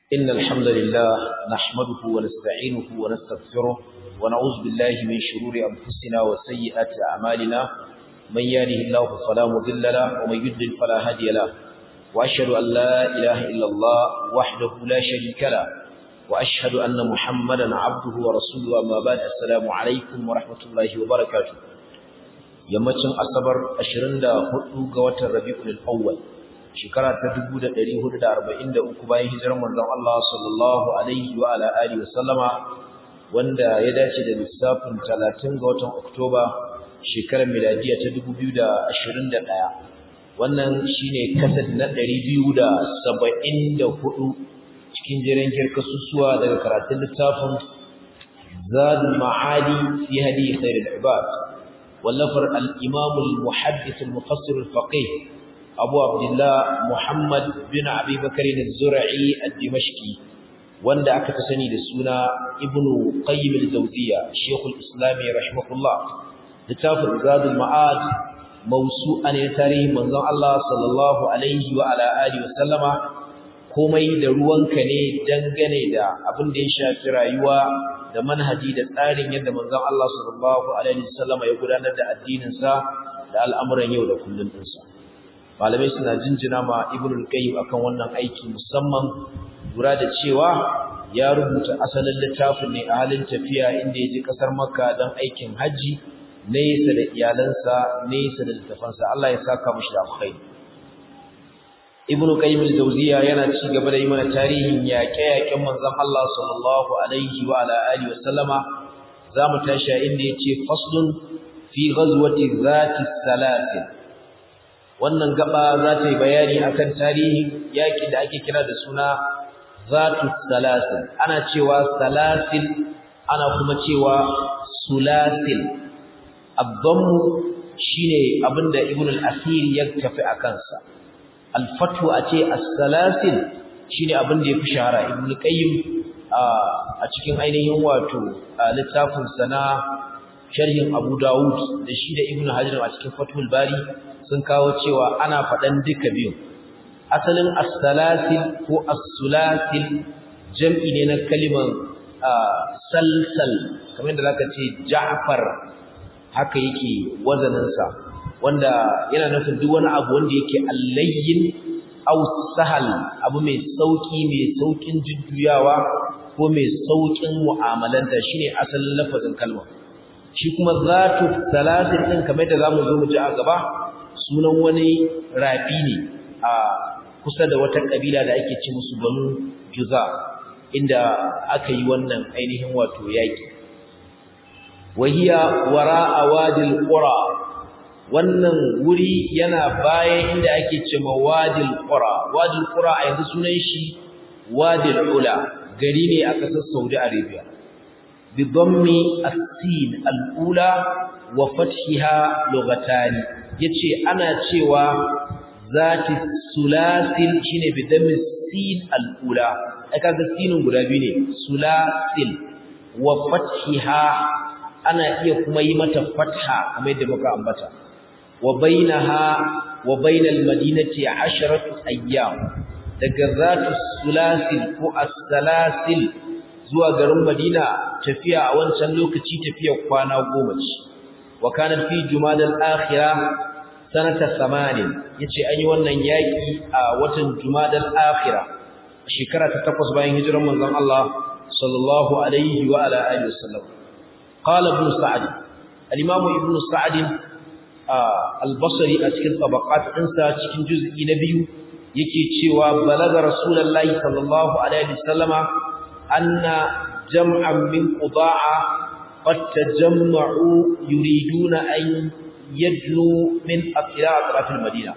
إن الحمد لله نحمده ونستعينه ونستغفره ونعوذ بالله من شرور أنفسنا وسيئات أعمالنا من يهده الله فلا مضل له ومن يضلل فلا هادي له وأشهد أن لا إله إلا الله وحده لا شريك له وأشهد أن محمدا عبده ورسوله أما بعد السلام عليكم ورحمة الله وبركاته yammacin asabar 24 ga watan rabiul awwal shekara ta 1443 bayan hijirar manzon Allah sallallahu alaihi wa ala alihi wasallama wanda ya dace da lissafin 30 ga watan oktoba shekarar miladiya ta 2021 wannan shine kasad na 274 cikin jiran kirkasusuwa daga karatun littafin zadul ma'ali fi hadi khairul ibad واللفر الإمام المحدث المفسر الفقيه أبو عبد الله محمد بن أبي بكر الزرعي الدمشقي wanda aka fi sani da suna ibnu qayyim al-jawziyya shaykhul islam rahimahullah littafin zadul ma'ad mawsu'an ne tarihi manzon Allah sallallahu alaihi wa ala alihi wa sallama komai da ruwanka ne dangane da abin da ya shafi rayuwa da manhaji da tsarin yadda manzon Allah sallallahu alaihi wasallam ya gudanar da addinin sa da al'amuran yau da kullun din sa malamai suna jinjina ma ibnul qayyim akan wannan aiki musamman lura da cewa ya rubuta asalin littafin ne a halin tafiya inda ya je kasar makka don aikin haji nesa da iyalansa nesa da littafansa Allah ya saka mushi da alkhairi ibnu qayyim al-jawziya yana ci gaba da yi mana tarihin yaƙe-yaƙen manzon Allah sallallahu alaihi wa ala alihi wasallama zamu tashi inda yace faslun fi ghazwati zati salasil wannan gaba za ta yi bayani akan tarihin yaƙi da ake kira da suna zatu salasil ana cewa salasil ana kuma cewa sulasil ad-dammu shine abinda ibnu al-athir ya tafi akan sa alfatu a ce as-salasil shine abin da yafi shahara ibn qayyim a cikin ainihin wato littafin sana sharhin abu daud da shi da ibn hajar a cikin fathul bari sun kawo cewa ana faɗan duka biyu asalin as-salasil ko as-sulasil jam'i ne na kalimar salsal kamar yadda zaka ce ja'far haka yake wazaninsa wanda yana nufin duk wani abu wanda yake allayyin aw sahal abu mai sauki mai saukin jujjuyawa ko mai saukin mu'amalanta shine asalin lafazin kalma shi kuma zatu salatin din kamar da zamu zo mu ji a gaba sunan wani rafi ne a kusa da wata kabila da ake ci musu banu juza inda aka yi wannan ainihin wato yaki wahiya wara'a wadil qura wannan wuri yana bayan inda ake cewa wadil qura wadil qura a yanzu sunan shi wadil ula gari ne a kasar Saudi Arabia bi dhammi as-sin al-ula wa fathiha lughatani yace ana cewa zati sulasil shine bi dhammi sin al-ula ai kaga sinin guda biyu ne sulasil wa fathiha ana iya kuma yi mata fatha kamar yadda muka ambata وبينها وبين المدينة عشرة أيام دقذات السلاسل كو السلاسل زوا غرم مدينة تفيا أوان سنلوك تفيا قوانا وقومج وكانت في جمال الآخرة سنة ثمان يتي أيوانا ياكي وطن جمال الآخرة شكرة تتقص بين هجر من الله صلى الله عليه وعلى آله وسلم قال ابن سعد الإمام ابن سعد albasari a cikin tabaqat ɗinsa cikin juz'i na biyu yake cewa balaga rasulullahi sallallahu alaihi wasallama anna jam'an min qudaa qad tajamma'u yuriduna an yadlu min atraf al-madina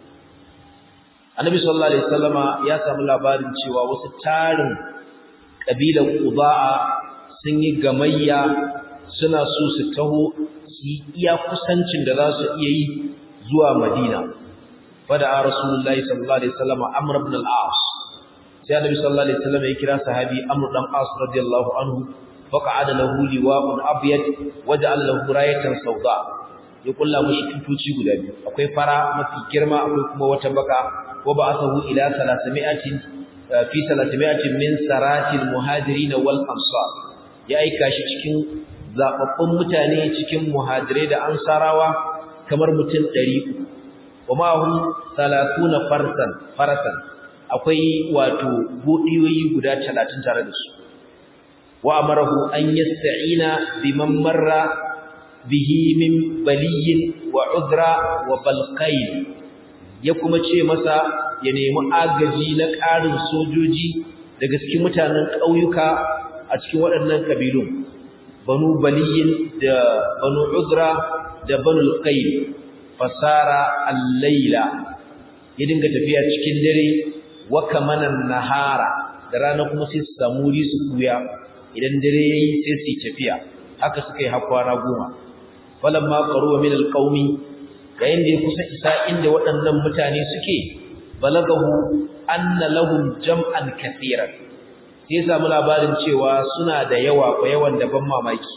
annabi sallallahu alaihi wasallama ya samu labarin cewa wasu tarin kabilan qudaa sun yi gamayya suna so su taho su iya kusancin da za su iya yi zuwa Madina. Fada a Rasulullahi sallallahu Alaihi wasallam Amr ibn al-As. Sai Annabi sallallahu Alaihi wasallam ya kira sahabi Amr dan As radiyallahu anhu faqa'ada lahu liwa'un abyad waja'al lahu rayatan sawda. Ya kulla mishi tutuci guda biyu. Akwai fara mafi girma akwai kuma wata baka wa ba'athahu ila 300 fi 300 min saratil muhajirin wal ansar ya aika shi cikin zababbun mutane cikin muhajirai da ansarawa kamar mutum 300 kuma hum 30 farsan farasan akwai wato budiyoyi guda 30 tare da su wa amarahu an yasta'ina biman marra bihi min baliyin wa udra wa balqain ya kuma ce masa ya nemi agaji na ƙarin sojoji daga cikin mutanen ƙauyuka a cikin waɗannan kabilun banu baliyin da banu udra da banu qain fasara al-laila ya dinga tafiya cikin dare wa kamanan nahara da rana kuma sai su samu wuri su kuya idan dare yayi sai su tafiya haka suka yi hakwana goma falamma qaruwa min alqaumi yayin da ya kusa isa inda waɗannan mutane suke balagahu anna lahum jam'an kaseeran sai samu labarin cewa suna da yawa ko yawan da ban mamaki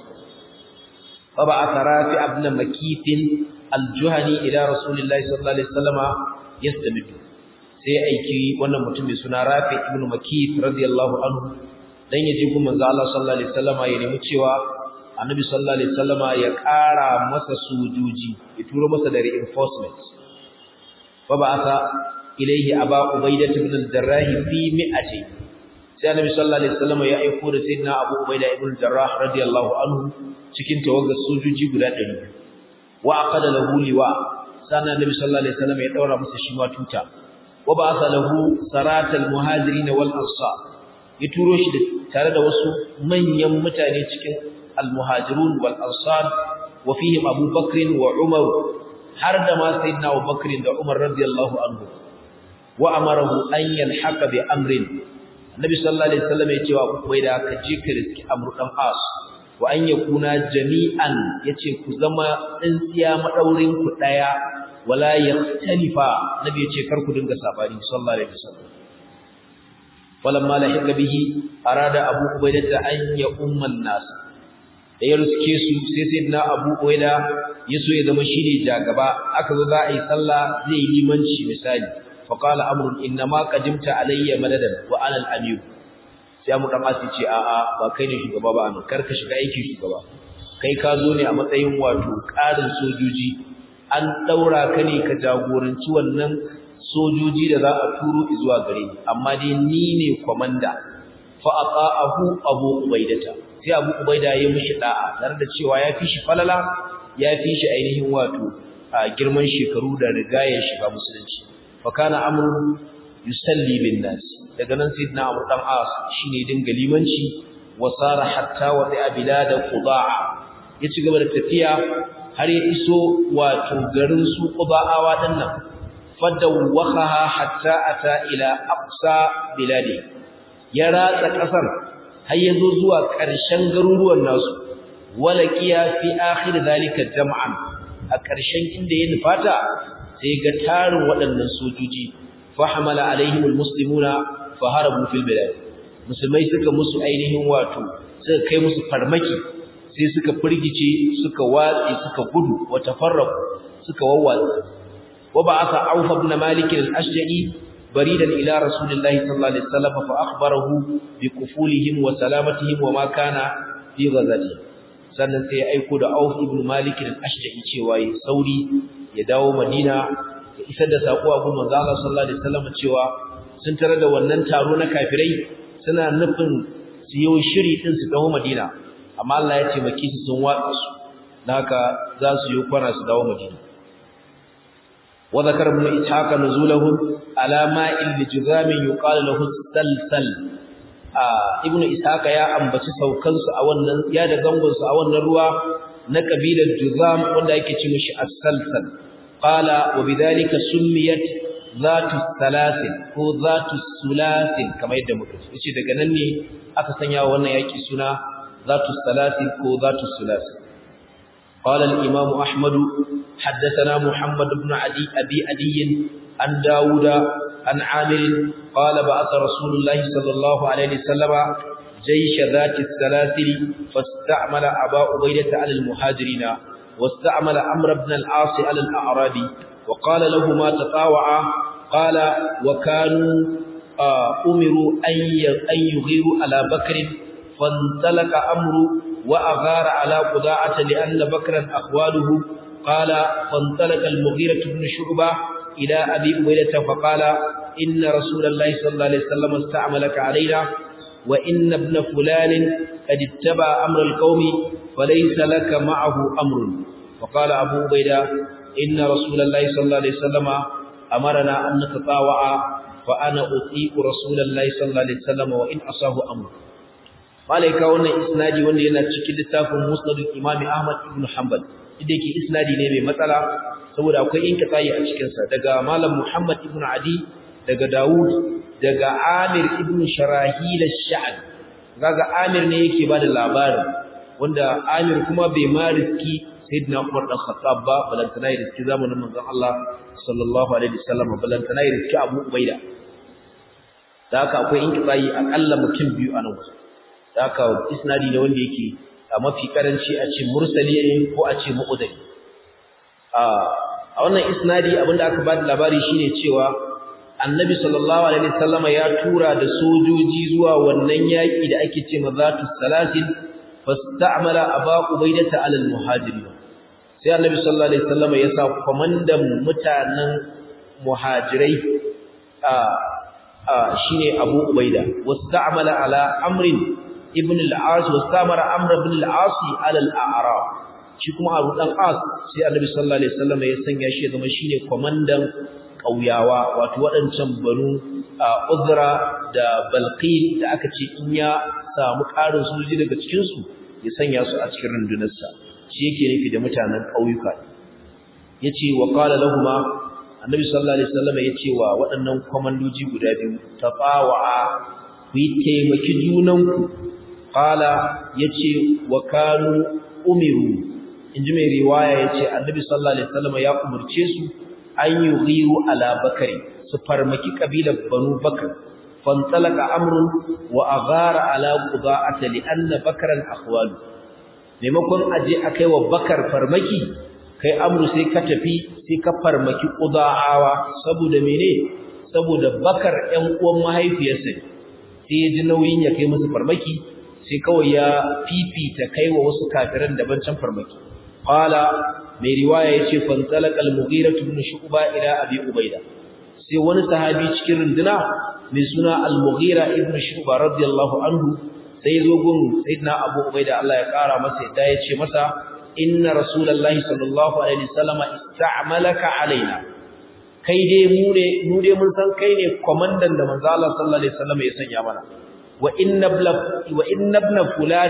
fa ba asara fi ibn makifin aljuhani ila rasulillahi sallallahu alaihi wasallama yastamidu sai aiki wannan mutum mai suna rafi ibn makif radiyallahu anhu dan yaji kuma manzo Allah sallallahu alaihi wasallama ya nemi cewa annabi sallallahu alaihi wasallama ya ƙara masa sojoji ya turo masa da reinforcement fa ba'atha ilayhi aba ubaidah ibn al-jarrah fi mi'ati sai annabi sallallahu alaihi wasallama ya aiko da sayyidina abu ubaidah ibn al-jarrah radiyallahu anhu cikin tawagar sojoji guda 100 wa aqada lahu liwa sannan annabi sallallahu alaihi wasallama ya daura masa shi ma tuta wa ba'atha lahu saratal muhajirin wal ansar ya turo shi tare da wasu manyan mutane cikin المهاجرون والأنصار وفيهم أبو بكر وعمر حرد ما سيدنا أبو بكر وعمر رضي الله عنه وأمره أن يلحق بأمر النبي صلى الله عليه وسلم يتوى وإذا كجيك رزق أمر الأنقاص وأن يكون جميعا يتي كزما انسيا مدورين كتايا ولا يختلفا نبي يتي كركو دنگا ساباني صلى الله عليه وسلم فلما لحق به أراد أبو عبيدة أن يؤم الناس da ya ruske su sai sayyidina Abu Uwaida ya so ya zama shine jagaba aka zo za a yi sallah zai yi limanci misali fa qala amrun inna ma qadimta alayya madadan wa ana al-amir sai mu dan asi ce a a ba kai ne shugaba ba anan karka shiga aiki shugaba kai ka zo ne a matsayin wato ƙarin sojoji an daura ka ne ka jagoranci wannan sojoji da za a turo zuwa gare ni amma dai ni ne komanda fa ata'ahu abu ubaidata sai abu ubaida ya mishi da'a tare da cewa ya fi shi falala ya fi shi ainihin wato a girman shekaru da riga ya shiga musulunci fa kana amru yusalli bin nas daga nan sayyidina amr dan as shine dinga limanci wa sara hatta wa bi bilad qudaa ya ci gaba da tafiya har ya iso wato garin su qudaawa dinnan fadawwaha hatta ata ila aqsa biladi ya ratsa kasar har yazo zuwa ƙarshen garuruwan nasu walaqiya fi akhir zalika jam'an a ƙarshen inda ya nufata sai ga tarin waɗannan sojoji fa hamala alaihim almuslimuna fa harabu fil bilad musulmai suka musu ainihin wato suka kai musu farmaki sai suka firgice suka watsi suka gudu wa tafarraqu suka wawwatsa wa ba'atha auf ibn malik al-ashja'i بريدا إلى رسول الله صلى الله عليه وسلم فأخبره بكفولهم وسلامتهم وما كان في غزته sannan sai ya aiko da Auf ibn Malik al-Ashja'i cewa yi sauri ya dawo Madina ya isar da sako a gurin manzo Allah sallallahu alaihi wasallam cewa sun tare da wannan taro na kafirai suna nufin su yi shiri din su dawo Madina amma Allah ya ce maki su sun watsa su haka za su yi kwana su dawo Madina وذكر ابن إسحاق نزولهم على ماء لجذام يقال له السلسل ابن إسحاق يا أنبتي سوكنس أولا يا دغنغنس أولا روا نكبيل الجذام wanda yake ce mishi as-salsal qala wa bidhalika summiyat zatu salasil ko zatu sulasil kamar yadda muka ce yace daga nan ne aka sanya wannan yaki suna zatu salasil ko zatu sulasil قال الإمام أحمد حدثنا محمد بن عدي أبي عدي عن داود عن عامر قال بعث رسول الله صلى الله عليه وسلم جيش ذات السلاسل فاستعمل أبا عبيدة على المهاجرين واستعمل عمرو بن العاص على الأعراب وقال له ما تطاوعا قال وكانوا umiru an yughiru ala bakr fantalaka amru wa aghara ala quda'ata li anna bakran akhwaluhu qala fantalaka al-mughirah ibn shu'bah ila abi ubaydah fa qala inna rasulallahi sallallahu alaihi wasallam ista'malaka alaina wa inna ibn fulan qad ittaba amra al-qaumi falaysa laka ma'ahu amrun فقال أبو عبيدة إن رسول الله صلى الله عليه وسلم أمرنا أن نتطاوع فأنا أطيق رسول الله صلى الله عليه وسلم وإن أصاه أمر malaika wannan isnadi wanda yana cikin littafin musnad imami ahmad ibn hanbal inda yake isnadi ne mai matsala saboda akwai inkitayi a cikin sa daga malam muhammad ibn adi daga daud daga amir ibn sharahil ash-sha'bi kaga amir ne yake bada labarin wanda amir kuma bai ma riski sayyidina umar dan khattab ba balantana ya riski zamanin manzon Allah sallallahu alaihi wasallam balantana ya riski abu ubaida da haka akwai inkitayi akalla mutum biyu a nan wasu da haka isnadi ne wanda yake a mafi karanci a ce mursali ne ko a ce mu'udari a wannan isnadi abinda aka bada labari shine cewa annabi sallallahu alaihi wasallam ya tura da sojoji zuwa wannan yaki da ake ce mazatu salasin fasta'mala aba ubaidata alal muhajirin sai annabi sallallahu alaihi wasallam ya sa komandan mutanen muhajirai a shine abu ubaida wasta'mala ala amrin ibn al-as wastamara amr ibn al-as ala al-a'rab shi kuma abu dan as sai annabi sallallahu alaihi wasallam ya sanya shi ya zama shine komandan kauyawa wato wadancan banu uzra da balqin da aka ce in ya samu karin sojoji daga cikin su ya sanya su a cikin rundunarsa shi yake nufi da mutanen kauyuka yace wa qala lahumu annabi sallallahu alaihi wasallam yace wa waɗannan komandoji guda biyu tafawa ku yi taimaki junanku qala yace wa kanu umiru inji mai riwaya yace annabi sallallahu alaihi wasallam ya umurce su an yughiru ala bakari su farmaki kabilar banu bakar fantalaka amrun wa aghara ala quda'at li anna bakran akhwalu maimakon aje akai wa bakar farmaki kai amru sai ka tafi sai ka farmaki quda'awa saboda mene saboda bakar ƴan uwan mahaifiyarsa sai ya ji nauyin ya kai musu farmaki sai kawai ya fifita kai wa wasu kafiran daban can farmaki qala mai riwaya yace fantalaka al-mughira ibn shu'ba ila abi ubaida sai wani sahabi cikin runduna mai suna al-mughira ibn shu'ba radiyallahu anhu sai zo gun sayyidina abu ubaida Allah ya kara masa yadda yace masa inna rasulullahi sallallahu alaihi wasallam ista'malaka alaina kai dai mu ne mu dai mun san kai ne komandan da manzo Allah sallallahu alaihi wasallam ya sanya mana wa inna ibna wa inna ibna fulan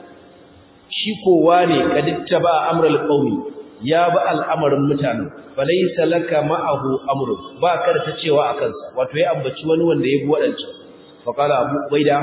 shi kowa ne kadittaba amral qaumi ya ba al'amarin mutanen falaysa laka ma'ahu amrun ba ka da ta cewa akan sa wato ya ambaci wani wanda ya bi wadancan fa qala abu ubaida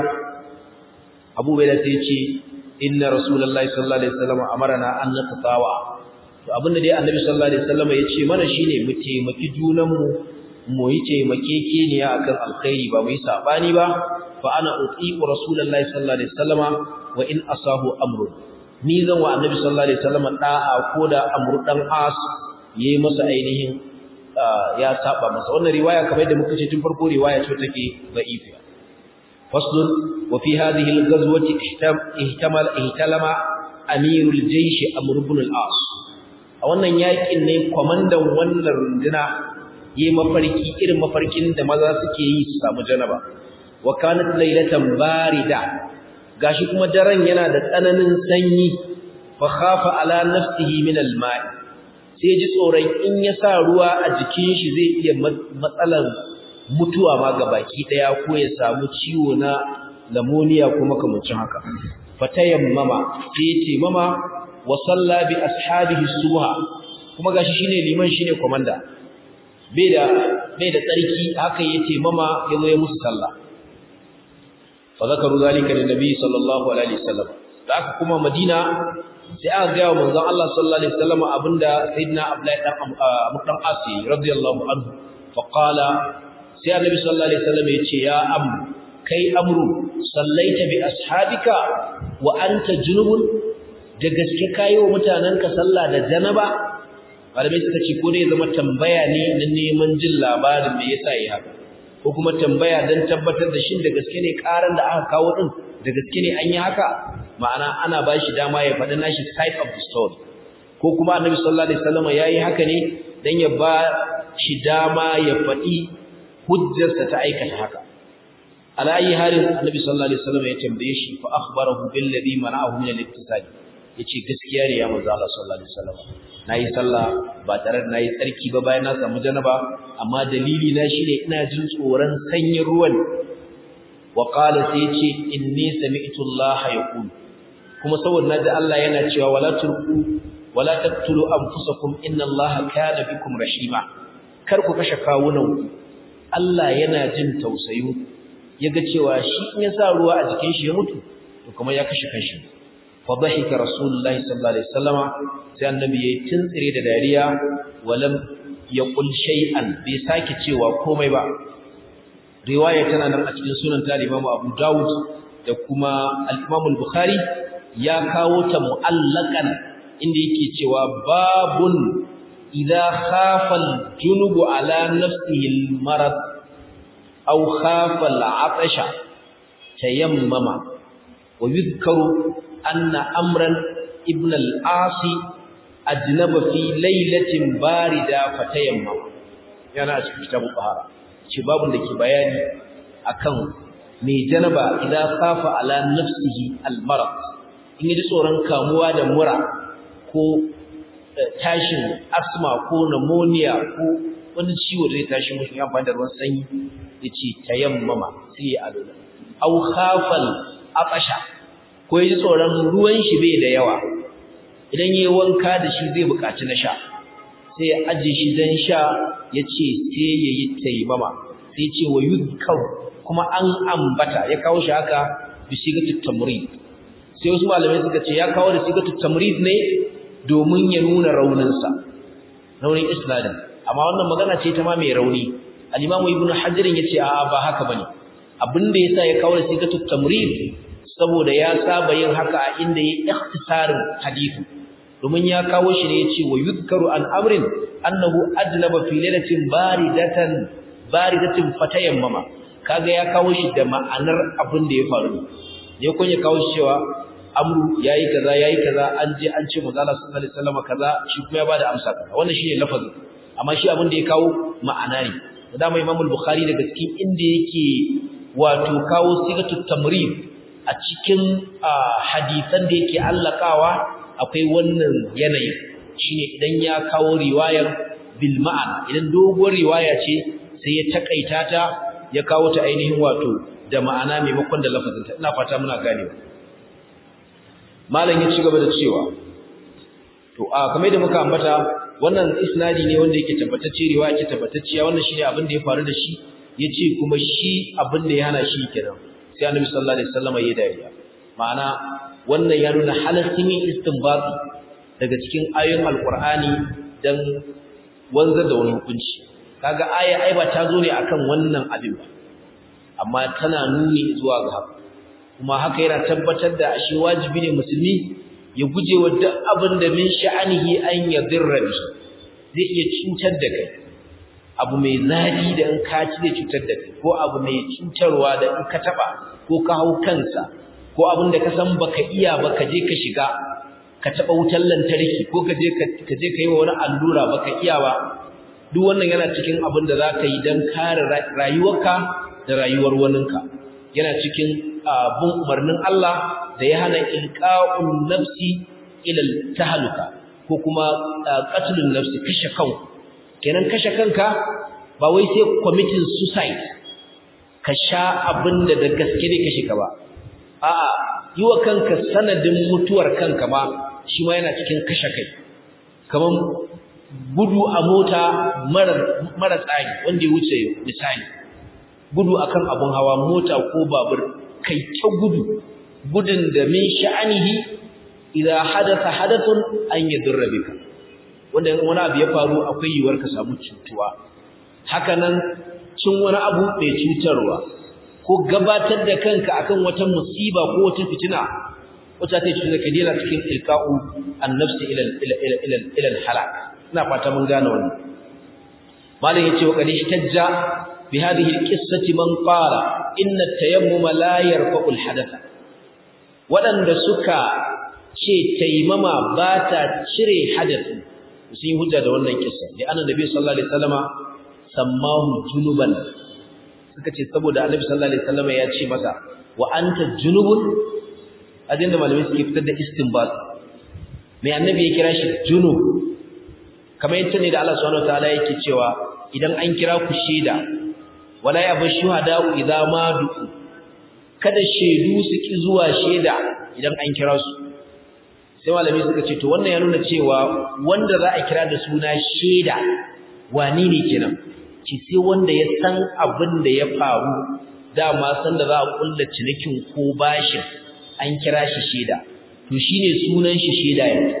abu ubaida sai ya ce inna rasulullahi sallallahu alaihi wasallam amarna an natatawa to abinda dai annabi sallallahu alaihi wasallam ya ce mana shine mu taimaki junanmu mu yi taimakekeniya akan alkhairi ba mu yi sabani ba fa ana utiqu rasulullahi sallallahu alaihi wasallama wa in asahu amru ni zan wa annabi sallallahu alaihi wasallama da'a ko da amru dan as yayi masa ainihin ya saba masa wannan riwaya kamar da muka ce tun farko riwaya ce take da'ifa faslun wa fi hadhihi al-ghazwati ihtamal ihtalama amirul jaysh amr ibn al-as a wannan yakin ne komandan wannan runduna yi mafarki irin mafarkin da maza suke yi su samu janaba wa kanat laylatan barida gashi kuma daren yana da tsananin sanyi fa khafa ala nafsihi min al-ma'i sai ji tsoron in ya sa ruwa a jikin shi zai iya matsalan mutuwa ma baki daya ko ya samu ciwo na lamoniya ko makamancin haka fatayammama sai ce mama wa salla bi ashabihi subha kuma gashi shine liman shine komanda bai da bai da tsarki haka yace mama yazo ya musu sallah fa zakaru zalika lin nabi sallallahu alaihi wasallam da aka kuma madina sai aka ga manzon Allah sallallahu alaihi wasallam abinda sayyidina abdullahi dan abu dan asi radiyallahu anhu fa qala sai annabi sallallahu alaihi wasallam yace ya am kai amru sallaita bi ashabika wa anta junubun da gaske kayo mutananka sallah da janaba malamai suka ce ko ne zama tambaya ne na neman jin labarin me yasa yi haka ko kuma tambaya don tabbatar da shin da gaske ne karan da aka kawo din da gaske ne an yi haka ma'ana ana ba shi dama ya faɗi nashi side of the story ko kuma annabi sallallahu alaihi wasallam yayi haka ne dan ya ba shi dama ya faɗi hujjarsa ta aikata haka ala ayi halin annabi sallallahu alaihi wasallam ya tambaye shi fa akhbarahu bil ladhi mana'ahu min al-ittisal yace gaskiya ne ya manzo Allah sallallahu alaihi wasallam nayi sallah ba tare da nayi tsarki ba bayan na samu janaba amma dalili na shine ina jin tsoron sanyin ruwan wa qala sai yace inni sami'tu Allah yaqul kuma saboda naji Allah yana cewa wala turku wala taqtulu anfusakum inna Allah kana bikum rahima kar ku kashe kawunan Allah yana jin tausayin yaga cewa shi in ya sa ruwa a jikin shi ya mutu to kuma ya kashe kanshi fa dhahika rasulullahi sallallahu alaihi wasallama sai annabi yayi tuntsire da dariya walam yaqul shay'an bai sake cewa komai ba riwaya tana nan a cikin sunan ta Imam Abu Dawud da kuma al-Imam al-Bukhari ya kawo ta mu'allakan inda yake cewa babun idza khafa al-junubu ala nafsihi al-marad aw khafa al-'atasha tayammama wa yudhkaru anna amran ibn al-asi ajnaba fi laylatin barida fatayammama yana a cikin kitabul bahara ce babun da ke bayani akan mai janaba idan khafa ala nafsihi al-marad in yi tsoron kamuwa da mura ko tashin asma ko pneumonia ko wani ciwo zai tashi mushi ya amfani da ruwan sanyi yace tayammama sai ya alula aw khafal aqasha ko yi tsoron ruwan shi bai da yawa idan yayi wanka da shi zai buƙaci na sha sai ya aje shi dan sha yace sai yayi tayammama sai ya ce wa yudkar kuma an ambata ya kawo shi haka bi sigatut tamrid sai wasu malamai suka ce ya kawo da sigatut tamrid ne domin ya nuna rauninsa raunin isnadin amma wannan magana ce ta ma mai rauni al-imamu ibnu hajar yace a ba haka bane abinda yasa ya kawo da sigatut tamrid saboda ya saba yin haka a inda ya ikhtisarin hadisi domin ya kawo shi ne yace wa yuzkaru an amrin annahu ajnaba fi lailatin baridatan baridatin fatayammama kaga ya kawo shi da ma'anar abin da ya faru ne kun ya kawo shi cewa amru yayi kaza yayi kaza an je an ce manzo Allah sallallahu alaihi wasallam kaza shi kuma ya bada amsa kaza wannan shine lafazin amma shi abin da ya kawo ma'ana ne da mai Imam al-Bukhari daga cikin inda yake wato kawo sigatut tamrid a cikin hadisan da yake allakawa akwai wannan yanayin shine idan ya kawo riwayar bil ma'ana idan doguwar riwaya ce sai ya takaita ta ya kawo ta ainihin wato da ma'ana maimakon da lafazinta ina fata muna ganewa malam ya ci gaba da cewa to a kamar da muka ambata wannan isnadi ne wanda yake tabbatacce riwaya ce tabbatacciya wannan shine abin da ya faru da shi yace kuma shi abin da ya hana shi kenan sai annabi sallallahu alaihi wasallam ya dariya ma'ana wannan ya nuna halaccin yin istinbati daga cikin ayoyin alqur'ani dan wanzar da wani hukunci kaga aya ai ba ta zo ne akan wannan abin ba amma tana nuni zuwa ga haka kuma haka yana tabbatar da ashe wajibi ne musulmi ya guje wa duk abin da min sha'anihi an yadirra bi zai iya cutar da kai abu mai zafi da in ka ci zai cutar da kai ko abu mai cutarwa da in ka taba ko ka hau kansa ko abin da ka san baka iya ba ka je ka shiga ka taba wutar lantarki ko ka je ka je ka yi wa wani allura baka iya ba duk wannan yana cikin abin da za ka yi don kare rayuwarka da rayuwar waninka yana cikin bin umarnin Allah da ya hana ilqa'un nafsi ila tahluka ko kuma qatlun nafsi kashe kanku kenan kashe kanka ba wai sai committing suicide ka sha abinda da gaske ne kashe ka ba a'a yi wa kanka sanadin mutuwar kanka ma shi ma yana cikin kashe kai kaman gudu a mota mara mara tsari wanda ya wuce misali gudu akan abun hawa mota ko babur kai ta gudu gudun da min sha'anihi idza hadatha hadathun an yadurra bika wanda in wani abu ya faru akwai yiwuwar ka samu cutuwa haka nan cin wani abu mai cutarwa ko gabatar da kanka akan wata musiba ko wata fitina wata ta cuta ka dena cikin ilqa'u an-nafsi ila ila ila ila halak ina fata mun gane wannan malam yace wa kadi tajja bi hadhihi alqissati man qala inna at-tayammum la yarfa'u al-hadatha wadanda suka ce taimama ba ta cire hadathi sun yi hujja da wannan kissa da annabi sallallahu alaihi wasallama sammahu junuban suka ce saboda annabi sallallahu alaihi wasallama ya ce masa wa anta junubun ajinda malamai suke fitar da istinbat mai annabi ya kira shi junub kamar yadda ne da Allah subhanahu wataala yake cewa idan an kira ku shaida wala ya bar shuhada idza ma du'u kada shaidu su ki zuwa shaida idan an kira su sai malami suka ce to wannan ya nuna cewa wanda za a kira da suna shaida wani ne kenan ki sai wanda ya san abin da ya faru dama san da za a kulla cinikin ko bashin an kira shi shaida to shine sunan shi shaida yanzu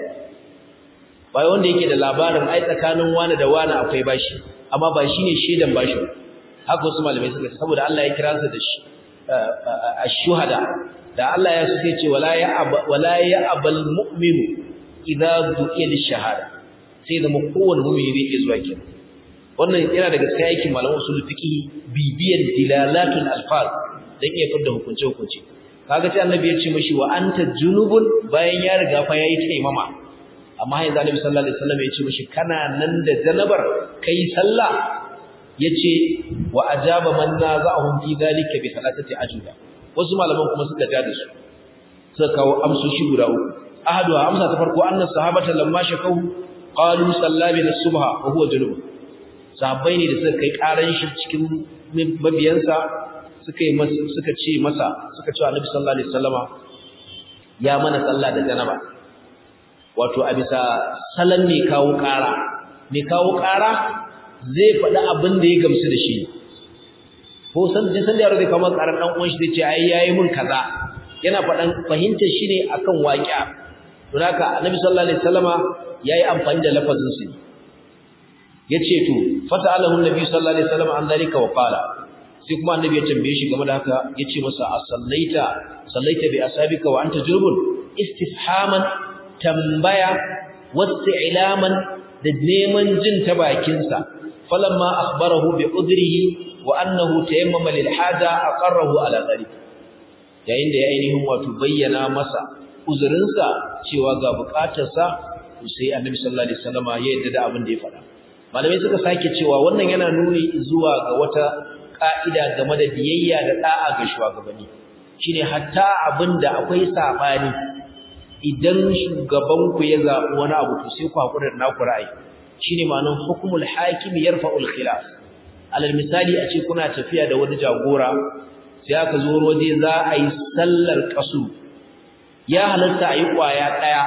bai wanda yake da labarin ai tsakanin wani da wani akwai bashi amma ba shine shaidan bashi haka wasu malamai suka ce saboda Allah ya kira sa da shi ash-shuhada da Allah ya suke ce wala ya wala ya abal mu'minu idza du'iya lish-shahada sai da mu kowanne mu'mini yake zuwa kenan wannan yana daga cikin aikin malaman usul fiqh bibiyan dilalatul alfaz dan iya fidda hukunce hukunce kaga sai annabi ya ce mishi wa anta junubun bayan ya riga fa yayi taimama amma yanzu annabi sallallahu alaihi wasallam ya ce mishi kana nan da janabar kai sallah yace wa ajaba man naza'ahum fi dhalika bi thalathati ajuda wasu malaman kuma suka ja da su suka kawo amsoshi guda uku ahadu amsa ta farko anna sahabata lamma shakau qalu sallabi as-subha wa huwa junub sahabbai ne da suka kai karan shi cikin mabiyansa suka yi masa suka ce masa suka ce annabi sallallahu alaihi wasallama ya mana sallah da janaba wato a bisa salan mai kawo kara mai kawo kara zai faɗi abin da ya gamsu da shi ko san ji san da yaro zai kawo karar dan uwan shi zai ce ai yayi mun kaza yana faɗan fahimtar shi ne akan waqi'a don haka annabi sallallahu alaihi wasallama yayi amfani da lafazin su yace to fata'alahu annabi sallallahu alaihi wasallam an dalika wa qala sai kuma annabi ya tambaye shi game da haka yace masa asallaita sallaita bi asabika wa anta junubun istifhaman tambaya wasti'laman da neman jin ta bakin sa falamma akhbarahu bi udrihi wa annahu tayammama lil haja aqarrahu ala dhalik yayin da ya ainihin wato bayyana masa uzurinsa cewa ga bukatarsa sai annabi sallallahu alaihi wasallama ya yadda da abin da ya faɗa malamai suka sake cewa wannan yana nuni zuwa ga wata ka'ida game da biyayya da da'a ga shugabanni shine hatta abinda akwai sabani idan shugaban ku ya zabi wani abu to sai ku hakura da naku ra'ayi shine ma'anar hukmul hakim yarfa'ul khilaf alal misali a ce kuna tafiya da wani jagora sai aka zo waje za a yi sallar kasu ya halatta a yi kwaya daya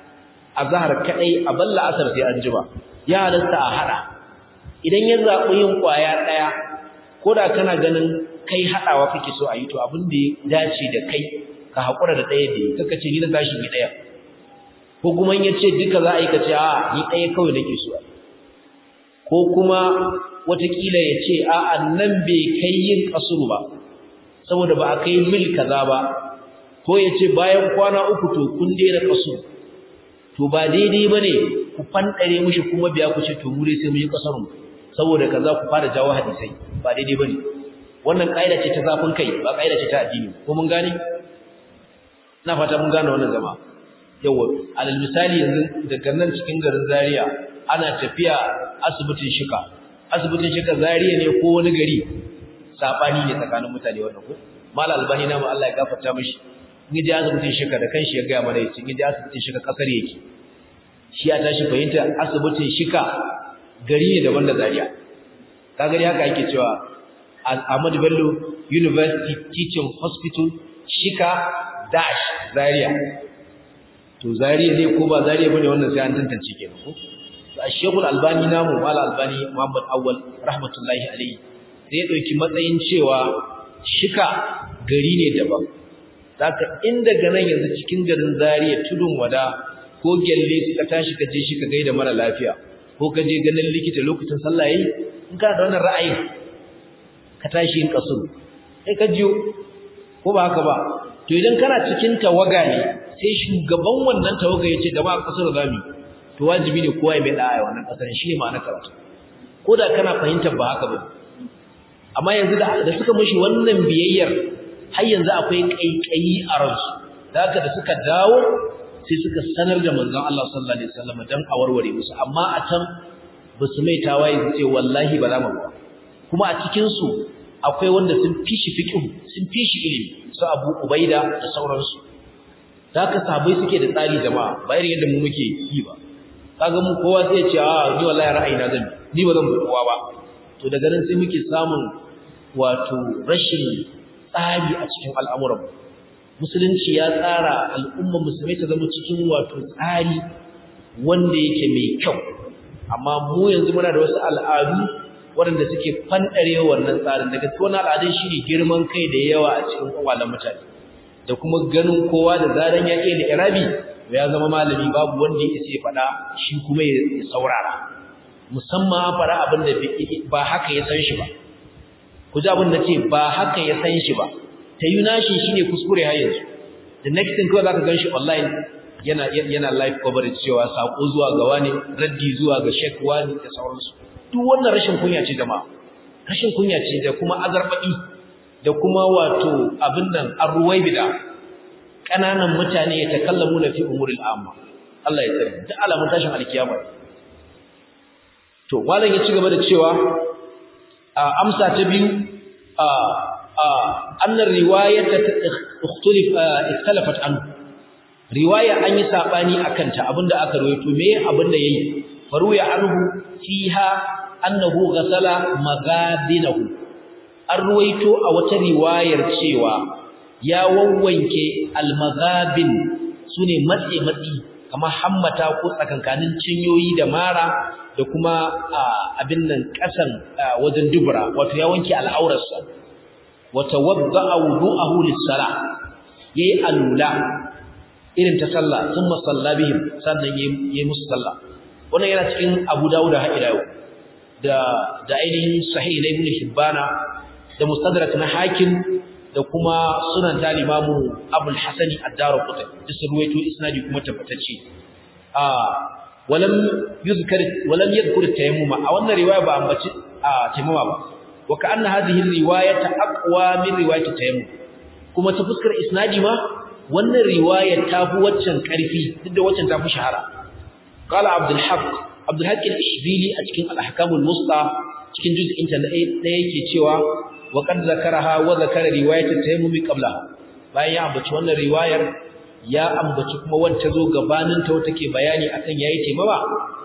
a zahar kadai a balla asar sai an jima ya halatta a hada idan ya zaɓi yin ƙwaya ɗaya ko da kana ganin kai haɗawa kake so a yi to abin da ya dace da kai ka haƙura da ɗaya da yi kaka ce ni na tashi ni ɗaya ko kuma ya ce duka za a yi ka ce a ni ɗaya kawai nake so ko kuma watakila ya ce a nan bai kai yin ƙasuru ba saboda ba a kai mil kaza ba ko ya ce bayan kwana uku to kun daina ƙasuru to ba daidai ba ne ku fanɗare mushi kuma biya ku ce to mu dai sai mun yi ƙasarmu saboda kaza ku fara jawo hadisai ba daidai ba ne wannan ƙa'ida ce ta zafin kai ba ƙa'ida ce ta addini ko mun gane ina fata mun gane wannan zama yawa alal misali yanzu daga nan cikin garin Zaria ana tafiya asibitin shika asibitin shika Zaria ne ko wani gari sabani ne tsakanin mutane wannan ko mala albani na mu Allah ya gafarta mishi in ji asibitin shika da kanshi ya ga mana yace in ji asibitin shika kasar yake shi ya tashi fahimta asibitin shika gari ne daban da Zaria ka gari haka yake cewa Ahmadu Bello University Teaching Hospital shika dash Zaria to Zaria ne ko ba Zaria bane wannan sai an tantance kenan ko Sheikh Al-Albani namu Mal Albani Muhammad Awwal rahmatullahi alayhi sai ya dauki matsayin cewa shika gari ne daban zaka in daga nan yanzu cikin garin Zaria tudun wada ko gelle ka tashi ka je shi ka gaida mara lafiya ko ka je ganin likita lokacin sallah yayi in kana da wannan ra'ayi ka tashi yin kasuru sai ka jiyo ko ba haka ba to idan kana cikin tawaga ne sai shugaban wannan tawaga yace da ba kasar zami to wajibi ne kowa ya mai da'a wannan kasar shi ne ma'ana karatu ko da kana fahimtar ba haka ba amma yanzu da da suka mishi wannan biyayyar har yanzu akwai kaikayi a ransu da haka da suka dawo sai suka sanar da manzon Allah sallallahu alaihi wasallam dan a warware musu amma a can ba su mai tawaye su ce wallahi ba za mu ba kuma a cikin su akwai wanda sun fishi fiqh sun fishi ilimi su Abu Ubaida da sauransu da haka sahabbai suke da tsari jama'a ba irin yadda mu muke yi ba kaga mu kowa sai ya ce a ni wallahi ra'ayina zan ni ba zan bi kowa ba to daga nan sai muke samun wato rashin tsari a cikin al'amuran musulunci ya tsara al'umma musulmai ta zama cikin wato tsari wanda yake mai kyau amma mu yanzu muna da wasu al'adu waɗanda suke fanɗare wannan tsarin daga cikin wannan al'adun shine girman kai da yawa a cikin kwakwalen mutane da kuma ganin kowa da zaran ya iya da irabi ya zama malami babu wanda ya isa ya faɗa shi kuma ya saurara musamman faɗa abin da ba haka ya san shi ba ku ji abin da ce ba haka ya san shi ba ta yi nashi shi ne kuskure har yanzu the next thing kawai za ka gan shi online yana yana live coverage cewa saƙo zuwa ga wani raddi zuwa ga shek wani da sauransu duk wannan rashin kunya ce jama'a rashin kunya ce da kuma azarbaɗi da kuma wato abin nan arruwaibida ƙananan mutane ya takallamu na fi umuril amma Allah ya tsare duk alamun tashin alkiyama to malam ya ci gaba da cewa amsa ta biyu annar riwayata ikhtilaf ikhtalafat an riwaya an yi sabani akan ta abinda aka rawaito me abinda yayi faruya anhu fiha annahu ghasala magadinahu an ruwaito a wata riwayar cewa ya wawwanke almagabin sune matse matsi kamar hammata ko tsakankanin cinyoyi da mara da kuma abin nan kasan wajen dubura wato ya wanke al'aurarsa wata wadda'a wudu'ahu lis-salah yayi alula irin ta sallah thumma salla bihim sannan yayi musu sallah wannan yana cikin Abu Dawud har ila yau da da ainihin sahih na Ibn Hibbana da mustadrak na Hakim da kuma sunan ta Limamu Abul Hasan ad-Darqutni duk sun ruwaito isnadi kuma tabbatacce a walam yuzkar walam yadhkur tayammuma a wannan riwaya ba ambaci a tayammuma ba wa ka'anna hadhihi riwayata aqwa min riwayati tayammum kuma ta fuskar isnadi ma wannan riwaya ta fi waccan karfi duk da waccan ta fi shahara qala abdul haq abdul haq al-ishbili a cikin al-ahkam al-musta cikin juz'in ta ɗaya yake cewa wa qad zakaraha wa zakara riwayat at-tayammum qabla bayan ya ambaci wannan riwayar ya ambaci kuma wacce zo gabanin ta take bayani akan yayi taimama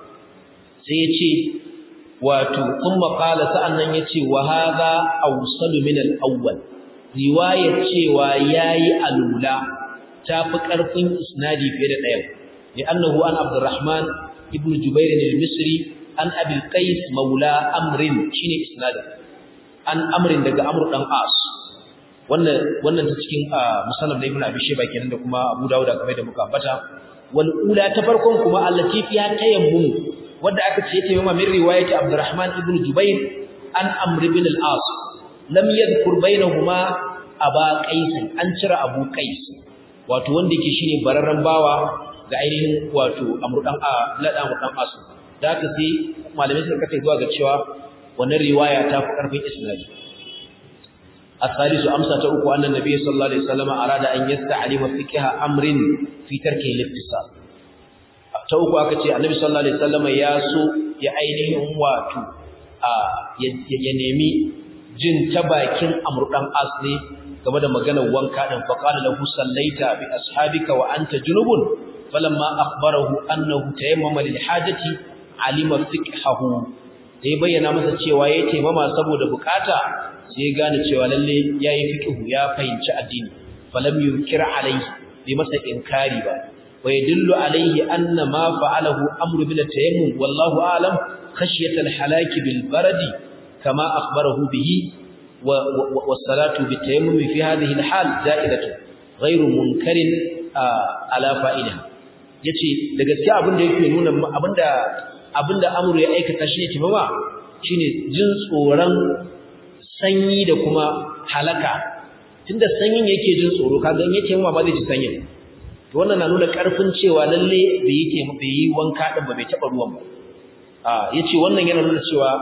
sai ya ce wato kuma qala sa'annan yace wa hadha awsalu min al-awwal riwayar cewa yayi alula tafi karfin isnadi fiye da ɗayan li'annahu an abdurrahman ibn jubair al-misri an abi qais maula amrin shine isnadin an amrin daga amr dan as wannan wannan ta cikin musannaf da ibn abi shayba kenan da kuma abu dawud kamar da muka ambata wal ula ta farkon kuma allati fiha tayammum wanda aka ce ta yamma min riwayati Abdurrahman ibn Jubair an Amr ibn al-As lam yadhkur bainahuma aba Qais an cira Abu Qais wato wanda yake shine bararran bawa ga ainihin wato Amr dan Lada Amr dan As da haka sai malamai suka kace zuwa ga cewa wannan riwaya ta fi karfin isnadi الثالث أمسة أكو أن النبي صلى الله عليه وسلم أراد أن يستعلم فقه أمر في تركه الاتصال ta uku aka ce annabi sallallahu alaihi wasallam ya so ya ainihin wato ya nemi jin ta bakin amr dan as ne game da maganar wanka din fa qala lahu sallaita bi ashabika wa anta junubun falamma akhbarahu annahu tayammama lil hajati alima fiqhahu sai bayyana masa cewa yayi taimama saboda bukata sai ya gane cewa lalle yayi fiqhu ya fahimci addini falam yunkir alaihi bai masa inkari ba ويدل عليه أن ما فعله أمر بن التيمم والله أعلم خشية الحلاك بالبرد كما أخبره به والصلاة بالتيمم في هذه الحال زائدة غير منكر على فائلها yace da gaskiya abin da yake nuna abinda abinda amru ya aikata shine timama shine jin tsoron sanyi da kuma halaka tunda sanyin yake jin tsoro kaga in yake ma ba zai ji sanyin to wannan na nuna karfin cewa lalle bai yi bai yi wanka din ba bai taba ruwan ba a yace wannan yana nuna cewa